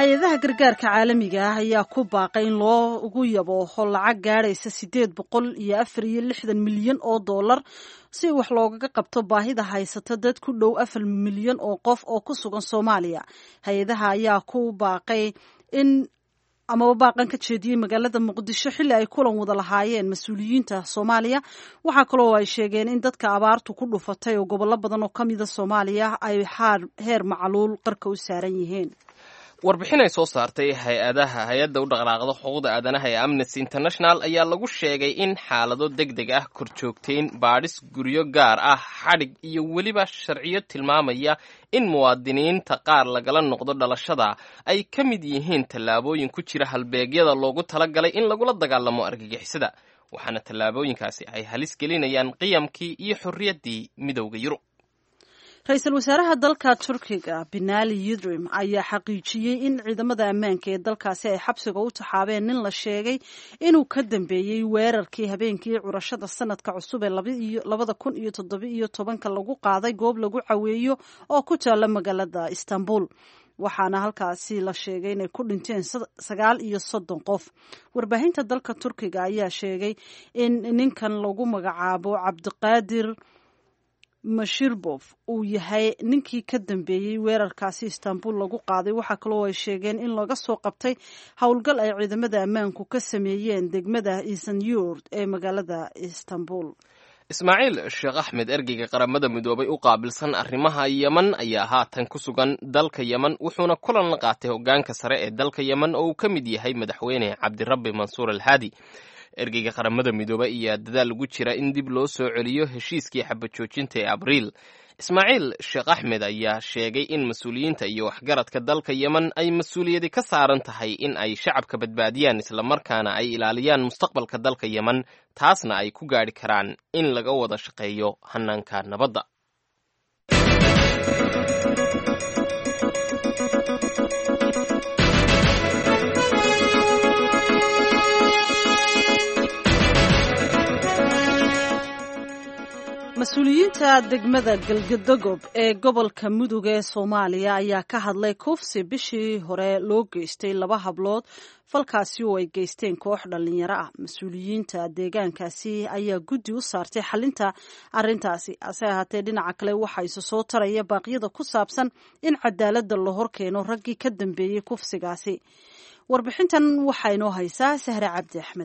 hay-adaha gargaarka caalamiga ah ayaa ku baaqay in loogu yabooho lacag gaadhaysa siddeed boqol iyo afar iyo lixdan milyan oo dollar si wax loogaga qabto baahida haysata dad ku dhow afar milyan oo qof oo ku sugan soomaaliya hay-adaha ayaa ku baaqay in amaba baaqan ka jeediyey magaalada muqdisho xilli ay kulan wada lahaayeen mas-uuliyiinta soomaaliya waxaa kaloo ay sheegeen in dadka abaartu ku dhufatay oo gobollo badan oo ka mida soomaaliya ay heer macluul qarka u saaran yihiin warbixin ay soo saartay hay-adaha hay-adda u dhaqdhaaqda xuquuqda aadanaha ee amnesty international ayaa lagu sheegay in xaalado deg deg ah korjoogteyn baadhis guryo gaar ah xadhig iyo weliba sharciyo tilmaamaya in muwaadiniinta qaar lagala noqdo dhalashada ay ka mid yihiin tallaabooyin ku jira halbeegyada loogu talagalay in lagula dagaalamo argagixisada waxaana tallaabooyinkaasi ay halis gelinayaan qiyamkii iyo xorriyaddii midowda yurub ra-iisul wasaaraha dalka turkiga binali yidrim ayaa xaqiijiyey in ciidamada ammaanka ee dalkaasi ay xabsiga u taxaabeen nin la sheegay inuu ka dambeeyey weerarkii habeenkii curashada sanadka cusub ee labada kun iyo toddobiiyo tobanka lagu qaaday goob lagu caweeyo oo ku taalla magaalada istanbul waxaana halkaasi la sheegay inay ku dhinteen sagaal iyo soddon qof warbaahinta dalka turkiga ayaa sheegay in ninkan lagu magacaabo cabdiqaadir mashirbof uu yahay ninkii ka dambeeyey weerarkaasi istanbul lagu qaaday waxaa kaloo ay sheegeen in laga soo qabtay howlgal ay ciidamada ammaanku ka sameeyeen degmada isanyurd ee magaalada istanbul ismaaciil sheekh axmed ergeyga qaramada midoobay u qaabilsan arrimaha yeman ayaa haatan ku sugan dalka yeman wuxuuna kulan la qaatay hoggaanka sare ee dalka yeman oo uu ka mid yahay madaxweyne cabdirabbi mansuur alhaadi ergeyga qaramada midoobe ayaa dadaal ugu jira in dib loo soo celiyo heshiiskii xabajoojinta ee abriil ismaaciil sheekh axmed ayaa sheegay in mas-uuliyiinta iyo waxgaradka dalka yeman ay mas-uuliyadi ka saaran tahay in ay shacabka badbaadiyaan islamarkaana ay ilaaliyaan mustaqbalka dalka yeman taasna ay ku gaadhi karaan in laga wada shaqeeyo hanaanka nabadda mas-uuliyiinta degmada galgadogob ee gobolka mudug ee soomaaliya ayaa ka hadlay kufsi bishii hore loo geystay laba hablood falkaasi oo ay geysteen koox dhallinyaro ah mas-uuliyiinta deegaankaasi ayaa guddi u saartay xalinta arintaasi hase ahaatee dhinaca kale waxaa isu soo taraya baaqyada ku saabsan in cadaaladda la horkeeno raggii ka dambeeyey kufsigaasi warbixintan waxaa inoo haysaa sahre cabdi axmed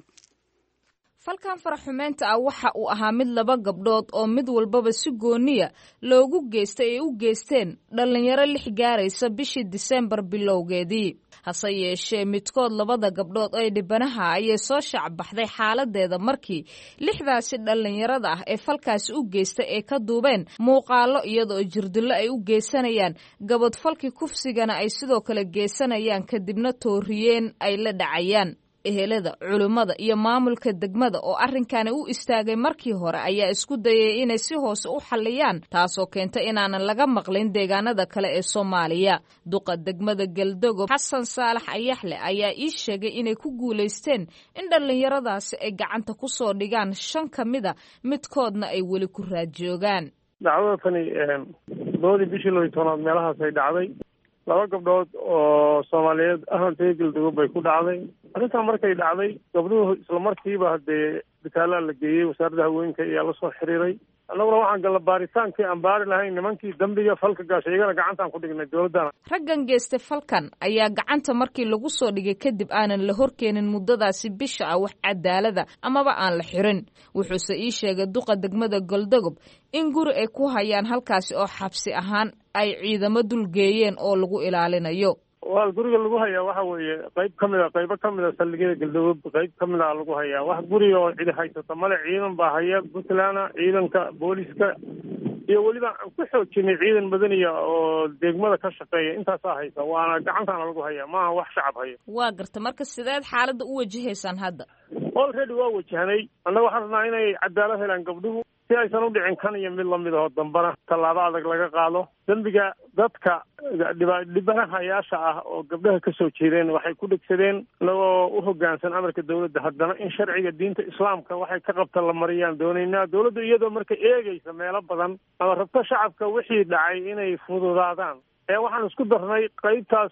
falkan faraxumeynta ah waxa uu ahaa mid laba gabdhood oo mid walbaba si gooniya loogu geystay ay u geysteen dhallinyaro lix gaaraysa bishii diseembar bilowgeedii hase yeeshee midkood labada gabdhood ee dhibanaha ayay soo shaacbaxday xaaladeeda markii lixdaasi dhallinyarada ah ee falkaasi u geysta ee ka duubeen muuqaalo iyadoo jirdillo ay u geysanayaan gabadfalkii kufsigana ay sidoo kale geysanayaan kadibna tooriyeen ay la dhacayaan ehelada culimmada iyo maamulka degmada oo arrinkani u istaagay markii hore ayaa isku dayay inay si hoose u xalliyaan taasoo keenta inaanan laga maqlin deegaanada kale ee soomaaliya duqa degmada galdogob xasan saalax ayaxle ayaa ii sheegay inay ku guulaysteen in dhallinyaradaasi ay gacanta ku soo dhigaan shan ka mida midkoodna ay weli ku raadjoogaan dacdada tani labadii bishii laba iyo tobnaad meelahaas ay dhacday laba gabdhood oo soomaaliyeed ahantay galdogob bay ku dhacday arrintan markay dhacday gabdhuhu isla markiiba haddee bitaalaa la geeyey wasaaradda haweenka ayaa la soo xiriiray annaguna waxaan galla baaritaankii aan baari lahayn nimankii dambiga falka gaashay iyagana gacantaan ku dhignay dowladdana raggan geystay falkan ayaa gacanta markii lagu soo dhigay kadib aanan la horkeenin muddadaasi bisha ah wax cadaalada amaba aan la xirin wuxuuse ii sheegay duqa degmada goldogob in guri ay ku hayaan halkaasi oo xabsi ahaan ay ciidamo dulgeeyeen oo lagu ilaalinayo waa guriga lagu hayaa waxa weeye qayb ka mid a qaybo ka mid a saldhigyada galdogob qayb ka mid a lagu hayaa wax guriga oo cidi haysata male ciidan baa haya puntland ciidanka booliska iyo weliba aan ku xoojinay ciidan madaniya oo degmada ka shaqeeya intaasaa haysa waana gacantaana lagu hayaa maaha wax shacab haya waa garta marka sideed xaaladda u wajahaysaan hadda already waa wajahnay annaga waxaan rabnaa inay cadaalad helaan gabdhuhu si aysan u dhicin kan iyo mid lamid aho dambana tallaabo adag laga qaado dembiga dadka dhibanahayaasha ah oo gabdhaha ka soo jeedeen waxay ku dhegsadeen inagoo u hoggaansan amarka dowladda haddana in sharciga diinta islaamka waxay ka qabta la mariyaan doonaynaa dowladdu iyadoo marka eegaysa meelo badan ama rabto shacabka wixii dhacay inay fududaadaan waxaan isku darnay qeybtaas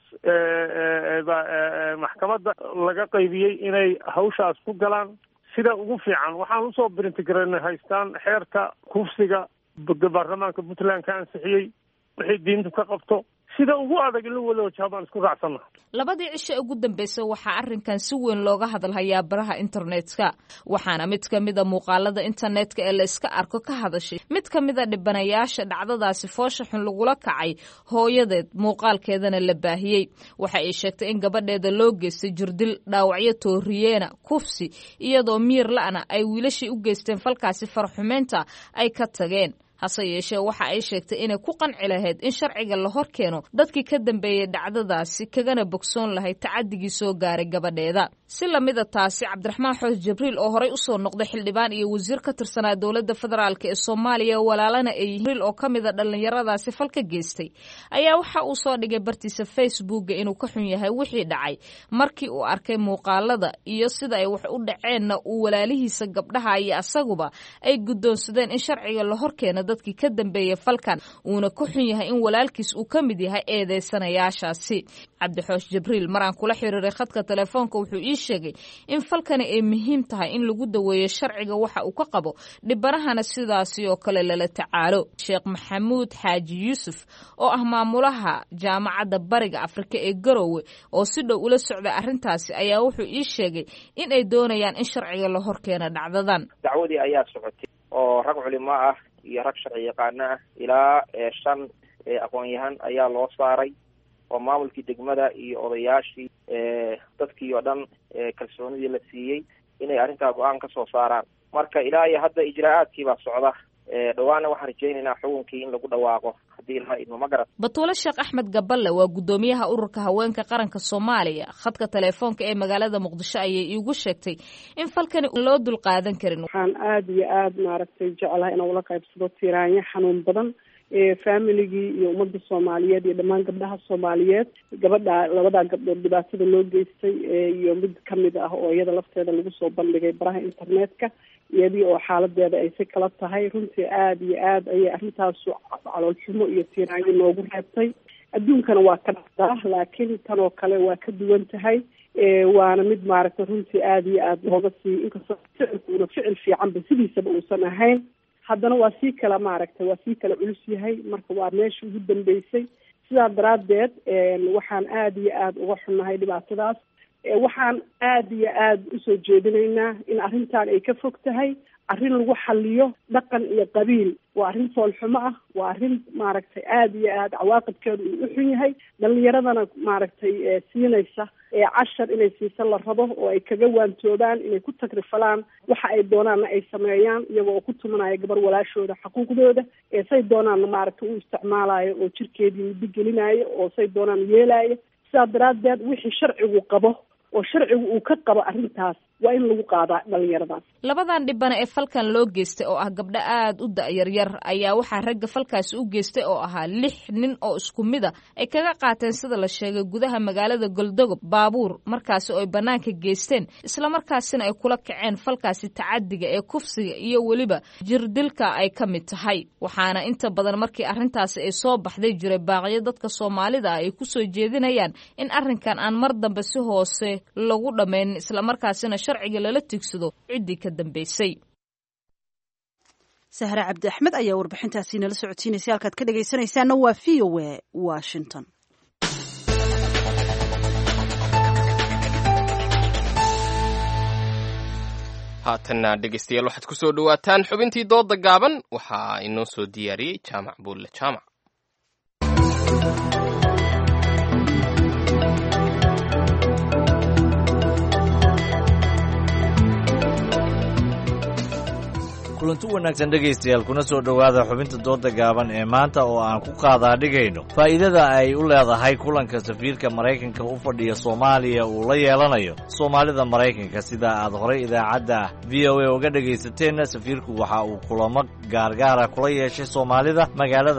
maxkamadda laga qaybiyey inay hawshaas ku galaan sida ugu fiican waxaan usoo brintigaranay haystaan xeerka kufsiga baarlamaanka puntland ka ansixiyey wixii diintu ka qabto sida ugu adag in la wada wajaha baan isku raacsanna labadii cisho ugu dambeysay waxaa arrinkan si weyn looga hadalhayaa baraha internetka waxaana mid ka mida muuqaalada internetka ee la iska arko ka hadashay mid ka mida dhibanayaasha dhacdadaasi foosha xun lagula kacay hooyadeed muuqaalkeedana la baahiyey waxa ay sheegtay in gabadheeda loo geystay jirdil dhaawacyo tooriyeena kufsi iyadoo miir la'na ay wiilashii u geysteen falkaasi farxumeynta ay ka tageen hase yeeshee waxa ay sheegtay inay ku qanci lahayd in sharciga la hor keeno dadkii ka dambeeyey dhacdadaasi kagana bogsoon lahayd tacadigii soo gaaray gabadheeda si lamida taasi cabdiraxmaan xoos jibriil oo horey usoo noqday xildhibaan iyo wasiir ka tirsanaa dowladda federaalk ee soomaaliya walaalana ay jibriil oo ka mida dhallinyaradaasi falka geystay ayaa waxa uu soo dhigay bartiisa facebooka inuu ka xun yahay wixii dhacay markii uu arkay muuqaalada iyo sida ay wax u dhaceenna uu walaalihiisa gabdhaha iyo asaguba ay guddoonsadeen in sharciga la hor keeno dadkii ka dambeeyey falkan uuna ka xun yahay in walaalkiis uu ka mid yahay eedeysanayaashaasi cabdixoosh jibriil mar aan kula xiriiray khadka telefoonka wuxuu ii sheegay in falkani ay muhiim tahay in lagu daweeyo sharciga waxa uu ka qabo dhibanahana sidaasi oo kale lala tacaalo sheekh maxamuud xaaji yuusuf oo ah maamulaha jaamacadda bariga afrika ee garowe oo si dhow ula socday arrintaasi ayaa wuxuu ii sheegay in ay doonayaan in sharciga la hor keeno dhacdadan dacwadii ayaa socotay oo rag culimo ah iyo rag sharci yaqaano ah ilaa shan aqoon-yahan ayaa loo saaray oo maamulkii degmada iyo odayaashii dadkii oo dhan kalsoonidii la siiyey inay arrintaa go-aan ka soo saaraan marka ilaa iyo hadda ijraa'aadkii baa socda dhawaana waxaan rajaynaynaa xukunkii in lagu dhawaaqo haddii ilaa idmo ma garat batuule sheekh axmed gaballe waa guddoomiyaha ururka haweenka qaranka soomaaliya khadka teleefoonka ee magaalada muqdisho ayay iigu sheegtay in falkani loo dulqaadan karin waxaan aada iyo aada maaragtay jeclahay inaan ula qaybsado tiraanyo xanuun badan familigii iyo ummadda soomaaliyeed iyo dhammaan gabdhaha soomaaliyeed gabadha labadaa gabdhood dhibaatada loo geystay iyo mid kamid ah oo iyada lafteeda lagu soo bandhigay baraha internetka iyadii oo xaaladeeda ay si kala tahay runtii aada iyo aada ayay arrintaasu caloolxumo iyo tiiraanyo noogu reebtay adduunkana waa ka dhacdaa laakiin tan oo kale waa ka duwan tahay waana mid maaragtay runtii aada iyo aada looga sii inkastoo ficilkuuna ficil fiicanba sidiisaba uusan ahayn haddana waa sii kala maaragtay waa sii kala culus yahay marka waa meesha ugu dambeysay sidaa daraaddeed waxaan aada iyo aada uga xunnahay dhibaatadaas waxaan aada iyo aada usoo jeedinaynaa in arrintan ay ka fog tahay arrin lagu xaliyo dhaqan iyo qabiil waa arrin foolxumo ah waa arrin maaragtay aada iyo aada cawaaqibkeedu uu u xun yahay dhalinyaradana maaragtay siinaysa cashar inay siisa la rabo oo ay kaga waantoobaan inay ku tagrifalaan waxa ay doonaanna ay sameeyaan iyaga oo ku tumanaya gabar walaashooda xuquuqdooda say doonaanna maaragtay u isticmaalayo oo jirkeedii muddo gelinayo oo say doonaan yeelayo sidaa daraaddeed wixii sharcigu qabo oo sharcigu uu ka qabo arrintaas waa in lagu qaadaa dhalinyaradaas labadan dhibana ee falkan loo geystay oo ah gabdho aada u da-yaryar ayaa waxaa ragga falkaasi u geystay oo ahaa lix nin oo isku mid a ay kaga qaateen sida la sheegay gudaha magaalada goldogob baabuur markaasi oo ay bannaanka geysteen islamarkaasina ay kula kaceen falkaasi tacadiga ee kufsiga iyo weliba jirdilka ay ka mid tahay waxaana inta badan markii arrintaasi ay soo baxday jiray baaqyo dadka soomaalida ah ay kusoo jeedinayaan in arrinkan aan mar dambe si hoose lagu dhammaynin islamarkaasina sharciga lala tigsado ciddii ka dambeysay sahre cabdi axmed ayaa warbixintaasi nala socodsiinaysay halkaad ka dhegaysanaysaana waa v o a washington haatanna dhegaystayaal waxaad ku soo dhowaataan xubintii dooda gaaban waxaa inoo soo diyaariyey jaamac buulle jaamac kulanti wanaagsan dhegaystayaal kuna soo dhowaada xubinta dooda gaaban ee maanta oo aan ku qaadaa dhigayno faa'iidada ay u leedahay kulanka safiirka maraykanka u fadhiya soomaaliya uu la yeelanayo soomaalida maraykanka sida aad horay idaacadda v o a uga dhegaysateen safiirku waxa uu kulamo gaargaara kula yeeshay soomaalida magaalada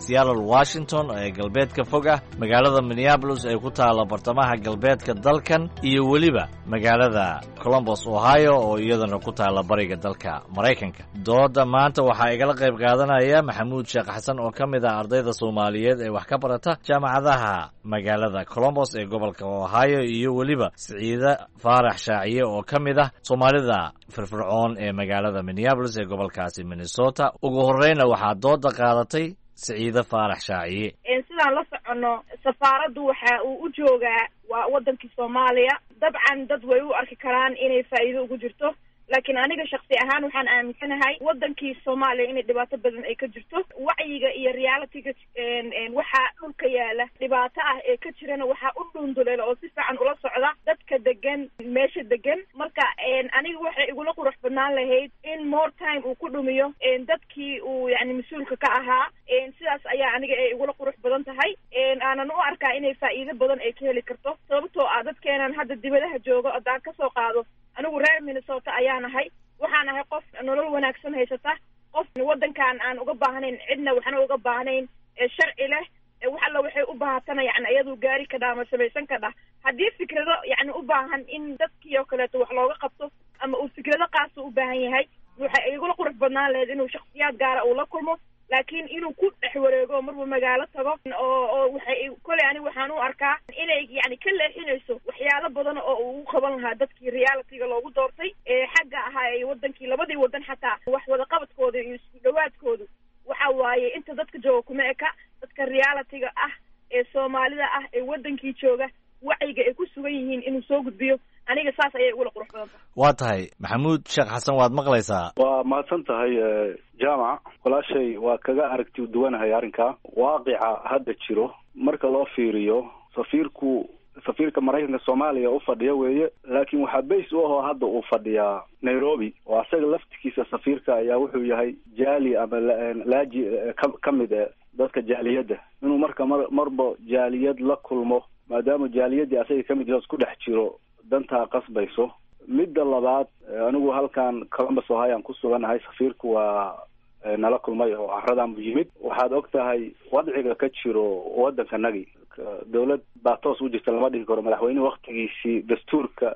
seattle washington ee galbeedka fog ah magaalada minneabolis ee ku taalla bartamaha galbeedka dalkan iyo weliba magaalada colombos ohio oo iyadana ku taalla bariga dalka maraykanka dooda maanta waxaa igala qayb qaadanaya maxamuud sheekh xasan oo ka mid ah ardayda soomaaliyeed ee wax ka barata jaamacadaha magaalada colombos ee gobolka ohio iyo weliba siciide faarax shaaciye oo ka mid ah soomaalida firfircoon ee magaalada minneabolis ee gobolkaasi minnesota ugu horreyna waxaa dooda qaadatay siciide faarax shaaciye sidaan la soconno safaaraddu waxa uu u joogaa waa waddankii soomaaliya dabcan dad way u arki karaan inay faa'iido ugu jirto laakiin aniga shaksi ahaan waxaan aaminsanahay waddankii soomaaliya inay dhibaato badan ay ka jirto wacyiga iyo realityga waxaa dhulka yaala dhibaato ah ee ka jirana waxaa u dhunduleela oo si fiican ula socda dadka degan meesha degan marka aniga waxay igula qurux badnaan lahayd in more time uu ku dhumiyo dadkii uu yani mas-uulka ka ahaa sidaas ayaa aniga ay igula qurux badan tahay aanan u arkaa inay faa'iido badan ay ka heli karto sababtoo ah dadkeenan hadda dibadaha joogo haddaan kasoo qaado anigu reer minnesota ayaan ahay waxaan ahay qof nolol wanaagsan haysata qof waddankan aan uga baahnayn cidna waxna uga baahnayn sharci leh wax alla waxay u baahatana yani iyadu gaari kadha ama samaysan kadha haddii fikrado yani u baahan in dadkii oo kaleeto wax looga qabto ama uu fikrado qaasa u baahan yahay waxay igula qurux badnaan lahayd inuu shaksiyaad gaara uu la kulmo laakiin inuu ku dhex wareego marba magaalo tago oo oo waxay koley ani waxaan u arkaa inay yani ka leexinayso waxyaalo badan oo uu u qaban lahaa dadkii realityga loogu doortay ee xagga ahaa ee wadankii labadii wadan xataa wax wadaqabadkooda iyo isku dhawaadkoodu waxa waaye inta dadka jooga kuma eka dadka realityga ah ee soomaalida ah ee wadankii jooga wacyiga ay ku sugan yihiin inuu soo gudbiyo aniga saas ayay ugula qurux badan tahay waa tahay maxamuud sheekh xasan waad maqlaysaa waa mahadsan tahay jaamac walaashay waa kaga aragti duwanahay arrinkaa waaqica hadda jiro marka loo fiiriyo safiirku safiirka maraykanka soomaaliya u fadhiya weeye laakiin waxaa bays u ahoo hadda uu fadhiyaa nairobi oo asaga laftigiisa safiirka ayaa wuxuu yahay jaali ama laaji ka ka mid e dadka jaaliyadda inuu marka mar marba jaaliyad la kulmo maadaama jaaliyaddii asaga ka mid yaho isku dhex jiro dantaa qasbayso midda labaad anigu halkan columbus ohio aan ku suganahay safiirku waa nala kulmay oo caradan bu yimid waxaad og tahay wadciga ka jiro waddankanagi dawlad baa toos u jirta lama dhihi karo madaxweynehi waktigiisii dastuurka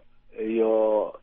iyo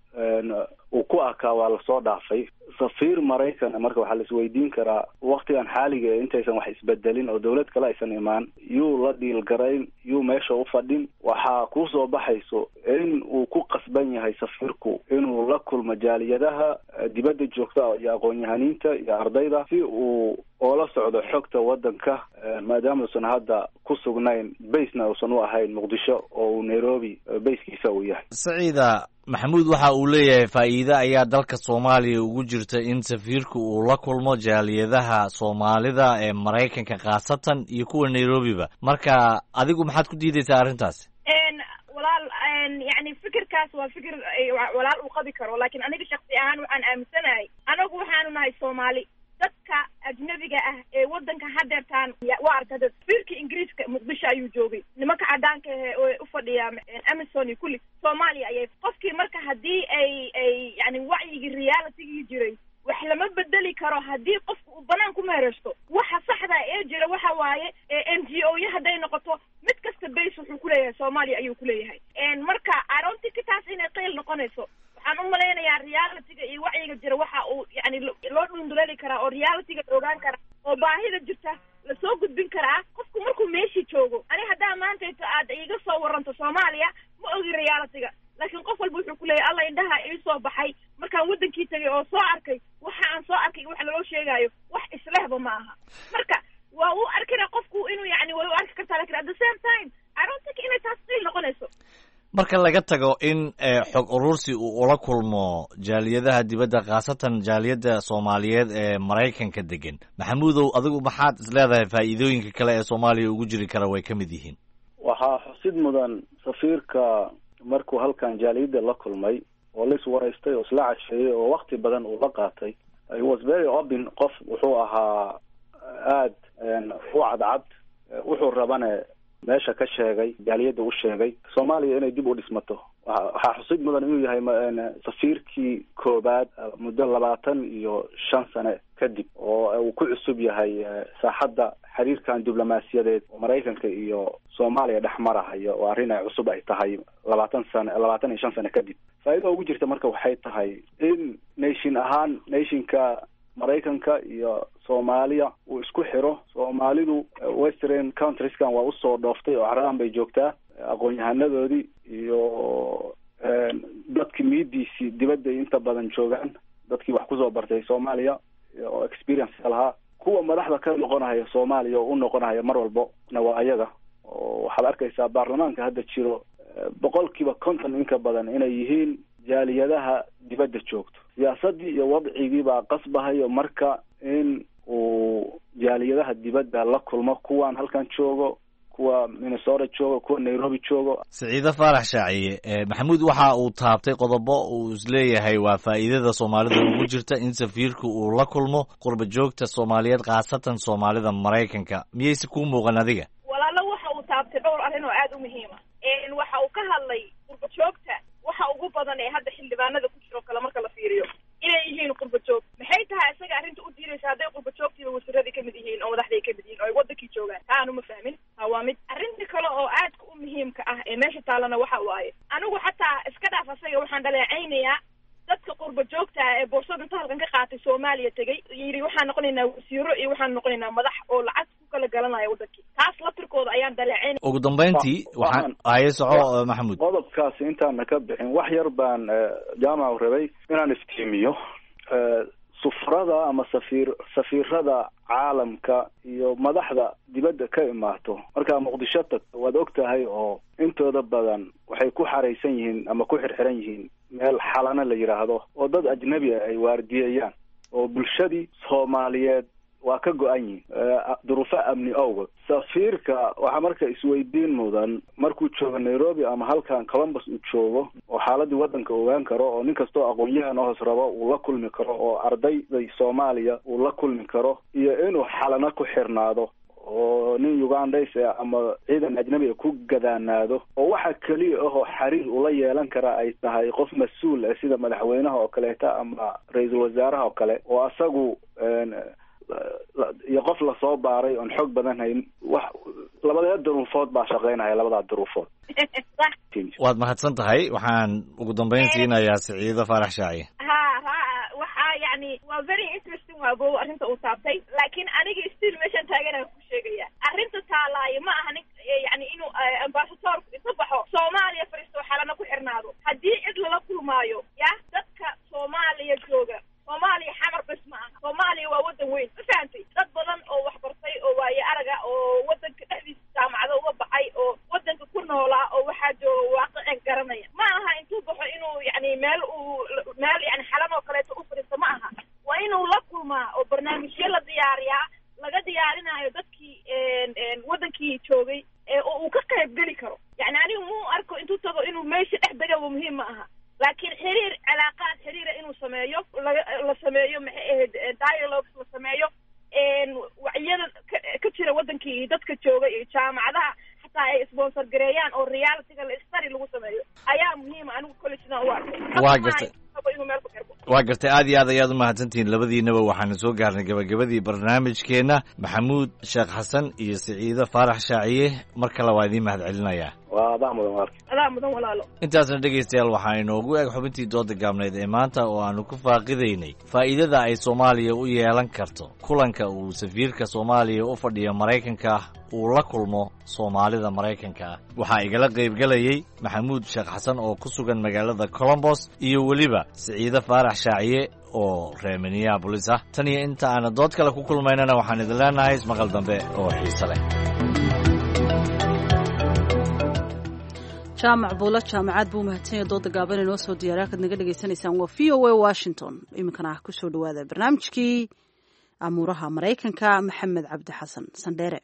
uu ku arkaa waa lasoo dhaafay safiir maraykan marka waxaa la isweydiin karaa waktigan xaaliga ee intaysan wax isbedelin oo dawlad kale aysan imaan yuu la dhiilgarayn yuu meesha u fadhin waxaa kusoo baxayso in uu ku qasban yahay safiirku inuu la kulmo jaaliyadaha dibadda joogta iyo aqoon-yahaniinta iyo ardayda si uu oola socdo xogta waddanka maadaama uusan hadda ku sugnayn baysna uusan u ahayn muqdisho oo uu nairobi bayskiisa uu yahay saciida maxamuud waxa uu leeyahay faa'iide ayaa dalka soomaaliya ugu jirta in safiirku uu la kulmo jaaliyadaha soomaalida ee maraykanka khaasatan iyo kuwa nairobiba marka adigu maxaad ku diidaysaa arrintaasi walaal yani fikirkaas waa fikir walaal uu qabi karo laakiin aniga shaksi ahaan waxaan aaminsanahay anagu waxaanu nahay soomaali dadka ajnabiga ah ee waddanka hadeertaan waa arkada safiirka ingiriiska muqdisho ayuu joogay nimanka cadaanka ahe oo u fadhiya amazon iyo kulli soomaaliya ayay qofkii marka haddii ay ay yani wacyigii realitygii jiray wax lama bedeli karo haddii qofka uu banaan ku meereysto waxa saxda ee jira waxa waaye n g o ya hadday noqoto mid kasta base wuxuu kuleeyahay soomaaliya ayuu kuleeyahay marka aroontika taas inay qeyl noqonayso waxaan u malaynayaa realityga iyo wacyiga jira waxa uu yani loo dhunduleeli karaa oo realityga la ogaan karaa oo baahida jirta lasoo gudbin karaa qofku markuu meeshii joogo ani haddaa maantayto aad iiga soo waranto soomaaliya ma ogi realityga laakiin qof walba wuxuu kuleeyahay alla indhaha ii soo baxay markaan waddankii tegay oo soo arkay waxa aan soo arkay wax laloo sheegaayo wax islehba ma aha marka waa u arkina qofku inuu yani way u arki kartaa lakin at the same time i don't think inay taas qiil noqonayso marka laga tago in xog urursi uu ula kulmo jaaliyadaha dibadda khaasatan jaaliyadda soomaaliyeed ee maraykanka degan maxamuudow adigu maxaad is leedahay faa'iidooyinka kale ee soomaaliya ugu jiri kara way ka mid yihiin waxaa xusid mudan safiirka markuu halkan jaaliyadda la kulmay oo la iswaraystay oo isla casheeyey oo wakti badan uu la qaatay was very open qof wuxuu ahaa aad u cadcad wuxuu rabane meesha ka sheegay jaaliyadda u sheegay soomaaliya inay dib u dhismato waxaa xusid mudan inuu yahay safiirkii koobaad muddo labaatan iyo shan sane kadib oo uu ku cusub yahay saaxadda xiriirkan diblomaasiyadeed oo maraykanka iyo soomaaliya dhex marahaya oo arrin ay cusub ay tahay labaatan sane labaatan iyo shan sane kadib faa'iida ugu jirta marka waxay tahay in nation ahaan nationka maraykanka iyo soomaaliya uu isku xiro soomaalidu western countrieskan waa usoo dhooftay oo caradan bay joogtaa aqoon-yahanadoodii iyo dadkii miidiisii dibadday inta badan joogaan dadkii wax kusoo bartay soomaaliya oo experience lahaa kuwa madaxda ka noqonaya soomaaliya oo u noqonaya mar walbo na waa ayaga oo waxaad arkaysaa baarlamaanka hadda jiro boqolkiiba konton inka badan inay yihiin jaaliyadaha dibadda joogto siyaasaddii iyo wadcigii baa qasbahayo marka in uu jaaliyadaha dibadda la kulmo kuwan halkan joogo kuwa minnesota joogo kuwa nairobi joogo siciide faarax shaaciye maxamuud waxa uu taabtay qodobo uu isleeyahay waa faa'iidada soomaalida ugu jirta in safiirku uu la kulmo qurba joogta soomaaliyeed khaasatan soomaalida maraykanka miyayse kuu muuqan adiga walaalo waxa uu taabtay dhowr arrin oo aada u muhiima waxa uu ka hadlay qurba joogta waxa ugu badan ee hadda xildhibaanada ku jiro kale marka la fiiriyo inay yihiin qurba joog maxay tahay isaga arrinta u diidaysa hadday qurba joogtiiba wasiiradii kamid yihiin oo madaxday kamid yihiin oo ay wadankii joogaan taa aanu ma fahmin ha waa mid arrinta kale oo aadka u muhiimka ah ee meesha taalana waxa waaye anigu xataa iska dhaaf asaga waxaan dhaleecaynayaa dadka qurba joogta ah ee boorsada inta halkan ka qaatay soomaaliya tegay yidhi waxaan noqonaynaa wasiiro iyo waxaan noqonaynaa madax oo lacag ku kala galanaya wadankii taas laftirkooda ayaan dhaleecaynaya ugu dambayntii waxaan haye soco maxamuud qodobkaasi intaana ka bixin wax yar baan jaamacu rabay inaan iftiimiyo sufrada ama safiir safiirada caalamka iyo madaxda dibadda ka imaato markaa muqdisho tagto waad og tahay oo intooda badan waxay ku xaraysan yihiin ama ku xirxiran yihiin meel xalana la yidhaahdo oo dad ajnabi ah ay waardiyeeyaan oo bulshadii soomaaliyeed waa ka go-an yihin duruufo amni awgood safiirka waxaa marka isweydiin mudan markuu joogo nairobi ama halkan columbus uu joogo oo xaaladii waddanka ogaan karo oo nin kastoo aqoon-yahan hoos rabo uu la kulmi karo oo ardayday soomaaliya uu la kulmi karo iyo inuu xalano ku xirnaado oo nin ugandays ama ciidan ajnabi a ku gadaanaado oo waxa keliya ahoo xiriir ula yeelan kara ay tahay qof mas-uul ah sida madaxweynaha oo kaleeta ama ra-iisul wasaaraha oo kale oo asagu iyo qof lasoo baaray oon xoog badan hayn wax labadee duruufood baa shaqeynaya labadaa duruufood waad mahadsan tahay waxaan ugu dambayn siinayaa siciido faarax shaaciye ha ha waxaa yani waa very interesting waa bow arrinta uu taabtay laakiin aniga still meeshan taaganaan ku sheegaya arrinta taalaayo ma aha nin yani inuu ambasadoorku inta baxo soomaaliya fariisto xalana ku xirnaado haddii cid lala kulmaayo ya dadka soomaaliya jooga soomaaliya xamar bes ma aha soomaaliya waa waddan weyn ma fahantay dad badan oo waxbartay oo waaye araga oo waddanka dhexdiisa jaamacado uga baxay oo waddanka ku noolaa oo waxaa jooga waaqicin garanaya ma aha intuu baxo inuu yani meel uu meel yani xalan oo kaleeto u fadhiisto ma aha waa inuu la kulmaa oo barnaamijyo la diyaariyaa laga diyaarinayo dadkii waddankii joogay oo uu ka qayb geli karo yani anigu mu arko intuu tago inuu meesha dhex degaba muhiim ma aha laakiin xiriir cilaaqaad xiriira inuu sameeyo laga la sameeyo maxay ahayd dialogues la sameeyo wacyada ka jira waddankii iyo dadka jooga iyo jaamacadaha xataa ay sponsor gareeyaan oo realityga la study lagu sameeyo ayaa muhiima anigu kolley sidaan u arkay waa gartay inuu meel ku xirmo waa gartay aad iyo aad ayaad u mahadsantihiin labadiinaba waxaanu soo gaarnay gabagabadii barnaamijkeenna maxamuud sheekh xasan iyo siciide faarax shaaciye mar kale waa idiin mahad celinayaa waa adaa mudan walaalka adaa mudan walaalo intaasna dhegaystayaal waxaa inoogu eg xubintii dooda gaabneyd ee maanta oo aanu ku faaqidaynay faa'iidada ay soomaaliya u yeelan karto kulanka uu safiirka soomaaliya u fadhiyo maraykanka uu la kulmo soomaalida maraykanka ah waxaa igala qaybgelayey maxamuud sheekh xasan oo ku sugan magaalada colombos iyo weliba siciide faarax shaaciye oo reer minneabolis ah tan iyo inta aana dood kale ku kulmaynana waxaan idin leenahay ismaqal dambe oo xiise leh jaamac buulo jaamacad buu mahadsanya dooda gaaban inoo soo diyaariy halkaad naga dhegaysanaysaan waa v o a washington iminkana ah kusoo dhawaada barnaamijkii amuuraha maraykanka maxamed cabdi xasan sandheere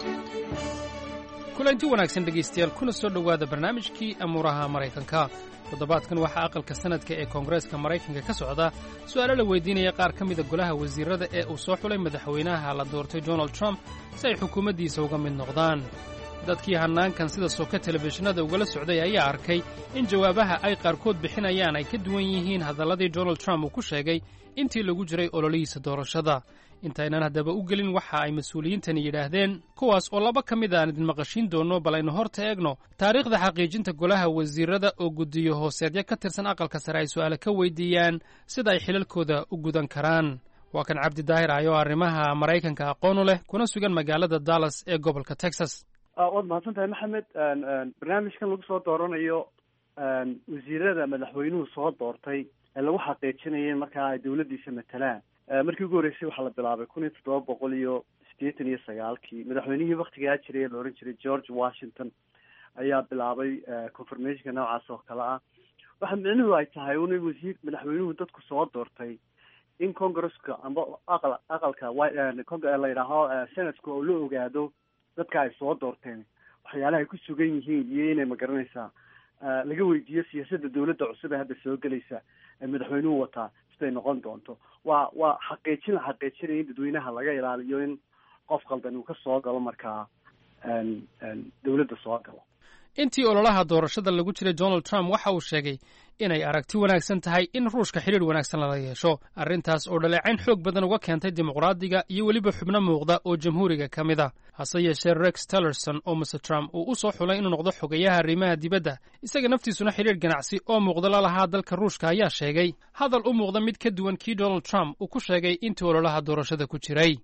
kulanti wanaagsan dhegaystayaal kuna soo dhowaada barnaamijkii amuuraha maraykanka toddobaadkan waxaa aqalka sanadka ee koongareeska maraykanka ka socda su'aalo la weydiinaya qaar ka mida golaha wasiirrada ee uu soo xulay madaxweynaha la doortay donald trump si ay xukuumaddiisa uga mid noqdaan dadkii hannaankan sida soka telefishinada ugala socday ayaa arkay in jawaabaha ay qaarkood bixinayaan ay ka duwan yihiin hadalladii donald trump uu ku sheegay intii lagu jiray ololihiisa doorashada intaynan haddaba u gelin waxa ay mas-uuliyiintani yidhaahdeen kuwaas oo laba ka mid aan idin maqashiin doonno bal aynu horta eegno taariikhda xaqiijinta golaha wasiirrada oo guddiyo hooseedyo ka tirsan aqalka sare ay su'aale ka weydiiyaan sida ay xilalkooda u gudan karaan waa kan cabdi daahir ayo arrimaha maraykanka aqoonu leh kuna sugan magaalada dallas ee gobolka texas waad mahadsan tahay maxamed barnaamijkan lagu soo dooranayo wasiirada madaxweynuhu soo doortay ee lagu xaqiijinaya markaa ay dawladdiisa matalaan markii ugu horreysay waxaa la bilaabay kun iyo toddoba boqol iyo siddeetan iyo sagaalkii madaxweynihii waktigaa jiray ee la ohan jiray george washington ayaa bilaabay confirmationka noocaas oo kale ah waxa micnuhu ay tahay un wasiir madaxweynuhu dadku soo doortay in congresska amba aqal aqalka la yidhaaho senatka oo la ogaado dadka ay soo doorteen waxyaalaha ay ku sugan yihiin iyo inay magaranaysaa laga weydiiyo siyaasadda dawladda cusub ee hadda soo gelaysa ee madaxweynuhu wataa siday noqon doonto waa waa xaqiijin la xaqiijinaya in dadweynaha laga ilaaliyo in qof qaldan uu ka soo galo markaa dawladda soo galo intii ololaha doorashada lagu jiray donald trump waxa uu sheegay inay aragti wanaagsan tahay in ruushka xidhiir wanaagsan lala yeesho arrintaas oo dhaleecayn xoog badan uga keentay dimuqraadiga iyo weliba xubno muuqda oo jamhuuriga ka mid a hase yeeshee rex tillerson oo mr trump uu u soo xulay inuu noqdo xogayaha arrimaha dibadda isaga naftiisuna xidhiir ganacsi oo muuqda la lahaa dalka ruushka ayaa sheegay hadal u muuqda mid ka duwan kii donald trump uu ku sheegay intii ololaha doorashada ku jiray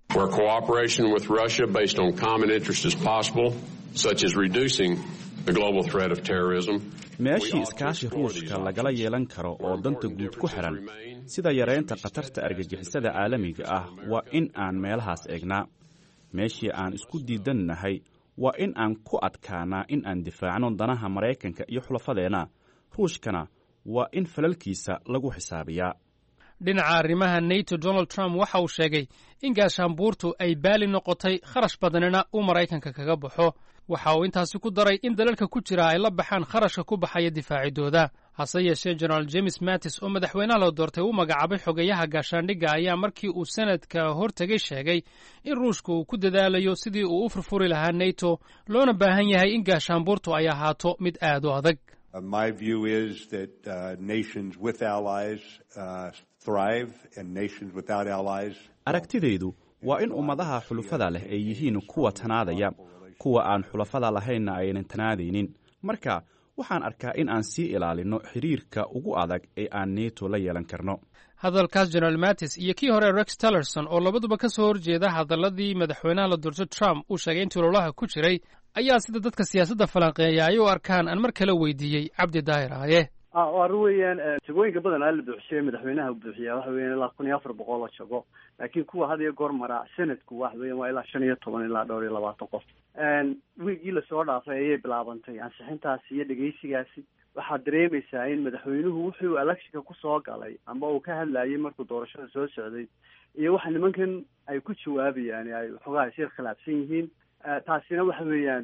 meeshii iskaashi ruushka lagala yeelan karo oo danta guud ku xidhan sida yaraynta khatarta argagixisada caalamiga ah waa in aan meelahaas eegnaa meeshii aan isku diidannahay waa in aan ku adkaanaa in aan difaacno danaha maraykanka iyo xulafadeenna ruushkana waa in falalkiisa lagu xisaabiyaa dhinaca arrimaha nato donald trump waxa uu sheegay in gaashaanbuurtu ay baali noqotay kharash badanina uu maraykanka kaga baxo waxa uu intaasi ku daray in dalalka ku jira ay la baxaan kharashka ku baxaya difaacidooda hase yeeshee generaal james mattis oo madaxweynaha la doortay u magacaabay xogayaha gaashaandhigga ayaa markii uu sanadka hortegay sheegay in ruushka uu ku dadaalayo sidii uu u furfuri lahaa nato loona baahan yahay in gaashaanbuurtu ay ahaato mid aad u adag aragtidaydu waa in ummadaha xulufada leh ay yihiin kuwa tanaadaya kuwa aan xulafada lahaynna aynan tanaadaynin marka waxaan arkaa in aan sii ilaalinno xiriirka ugu adag ee aan neto la yeelan karno hadalkaas generaal mattis iyo kii hore rex tillerson oo labaduba ka soo horjeeda hadalladii madaxweynaha la doortay trump uu sheegay intii ololaha ku jiray ayaa sida dadka siyaasadda falanqeeya ay u arkaan aan mar kale weydiiyey cabdi daahir aaye arrin weeyaan jagooyinka badan aa la buuxisay madaxweynaha buuxiyaa waxa weeyaan ilaa kun iyo afar boqol oo jago laakiin kuwa had iyo goor mara senatku waxa weeyaan waa ilaa shan iyo toban ilaa dhowr iyo labaatan qof wiigii lasoo dhaafay ayay bilaabantay ansixintaasi iyo dhegeysigaasi waxaad dareemaysaa in madaxweynuhu wuxuu electionka kusoo galay ama uu ka hadlayay markuu doorashada soo socday iyo waxa nimankan ay ku jawaabayaan ay waxoogaa isyar khilaafsan yihiin taasina waxa weeyaan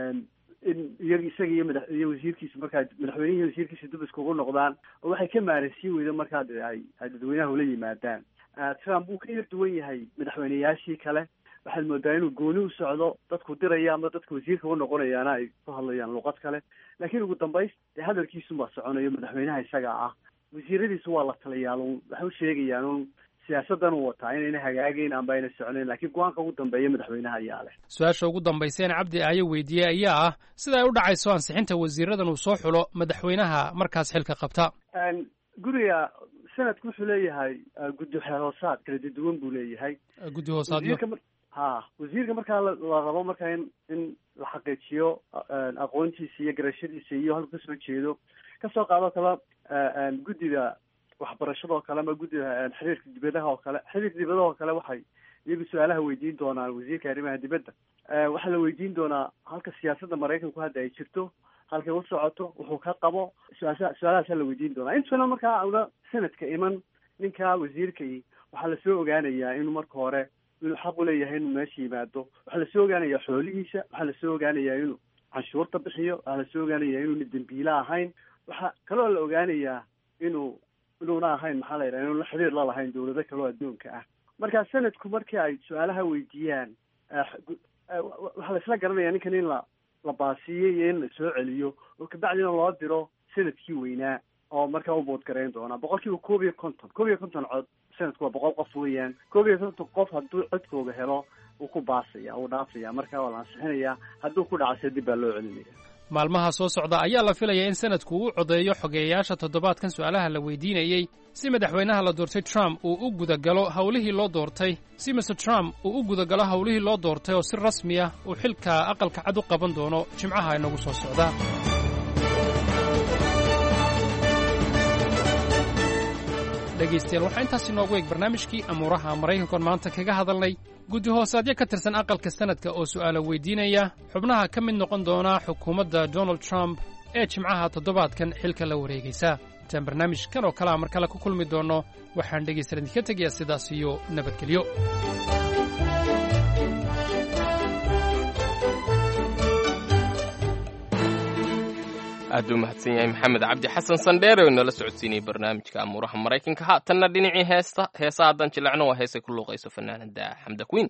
in iy isaga iyo mada iyo wasiirkiisa markaa madaxweynihi wasiirkiisa dub iskugu noqdaan oo waxay ka maaransiin weyda markaa de ay ay dadweynaha ula yimaadaan trump wuu ka yar duwan yahay madaxweyneyaashii kale waxaad moodaa inuu gooni u socdo dadku diraya ama dadka wasiirka u noqonayaana ay ku hadlayaan luqad kale laakiin ugu dambays dee hadalkiisunbaa soconayo madaxweynaha isaga ah wasiiradiisu waa la taliyaal un waxay u sheegayaan un siyaasadan uu wataa inayna hagaagayn amba ayna soconayn laakiin go-aanka ugu dambeeya madaxweynaha ayaa leh su-aasha ugu dambayseen cabdi aayo weydiiyey ayaa ah sida ay u dhacayso ansixinta wasiiradan uu soo xulo madaxweynaha markaas xilka qabta guriga sanadku wuxuu leeyahay guddi hoosaad kala duwan buu leeyahay guddi hoosaadyo ha wasiirka markaa la rabo markaa in in la xaqiijiyo aqoontiisa iyo garashadiisa iyo halku kasoo jeedo kasoo qaadoo kale guddiga waxbarashada oo kale ama guddiga xiriirka dibadaha oo kale xiriirka dibadaha oo kale waxay iyagu su-aalaha weydiin doonaan wasiirka arrimaha dibadda waxaa la weydiin doonaa halka siyaasadda maraykanku hadda ay jirto halkay u socoto wuxuu ka qabo su-aasha su-aalahaasa la weydiin doonaa intuna markaa una sanadka iman ninka wasiirkai waxaa lasoo ogaanayaa inuu marka hore inuu xaq uleeyahay inuu meesha yimaado waxaa lasoo ogaanayaa xoolihiisa waxaa lasoo ogaanayaa inuu canshuurta bixiyo waxaa lasoo ogaanayaa inuuna dembiile ahayn waxaa kaloo la ogaanayaa inuu inuuna ahayn maxaa la yidhaha inuuna xiriir la lahayn dawlado kaloo adduunka ah marka sanadku markii ay su-aalaha weydiiyaan waxaa la isla garanaya ninkan in la la baasiiyey iyo in la soo celiyo oo kabacdina loo diro sanadkii weynaa oo markaa u boodgarayn doona boqol kiiba koob iyo konton koob iyo konton cod sanadku waa boqol qof weeyaan koob iyo konton qof hadduu codkooga helo wuu ku baasaya wuu dhaafaya marka waa la ansixinayaa hadduu ku dhacase dib baa loo celinaya maalmaha soo socda ayaa la filayaa in sanadku uu codeeyo xogeeyayaasha toddobaadkan su'aalaha la weydiinayey si madaxweynaha la doortay trump uu u gudagalo howlihii loo doortay si master trump uu u gudagalo howlihii loo doortay oo si rasmi ah uu xilka aqalka cad u qaban doono jimcaha inagu soo socda dhegaystayaal waxaa intaas inoogu eeg barnaamijkii amuuraha maraykankoon maanta kaga hadalnay guddi hoosaadyo ka tirsan aqalka sanadka oo su'aalo weydiinaya xubnaha ka mid noqon doona xukuumadda donald trump ee jimcaha toddobaadkan xilka la wareegaysa intaan barnaamijkan oo kalea mar kale ku kulmi doonno waxaan dhegaystayaal idinka tegayaa sidaas iyo nabadgelyo aad u mahadsan yahay maxamed cabdi xasan sandheere oo inala socodsiinayay barnaamijka amuuraha maraykanka haatanna dhinacii heesta heesa haddaan jilacno waa heesay ku luuqayso fanaanada xamda queen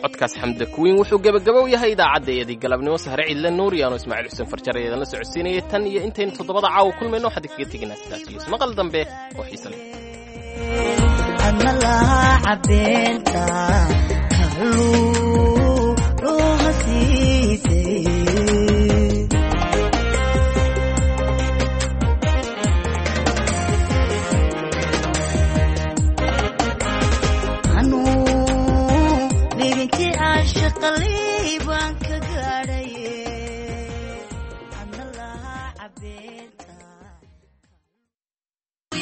codkaas xamda kuwiin wuxuu gebagabow yahay idaacadda eedii galabnimo sahre cidle nuur yaanu ismaaciil xuseen farjar eedan la socodsiinayay tan iyo intaynu toddobada caawa kulmayno waxaan kaga teginaa sidaas iyo ismaqal dambe oo xiise leh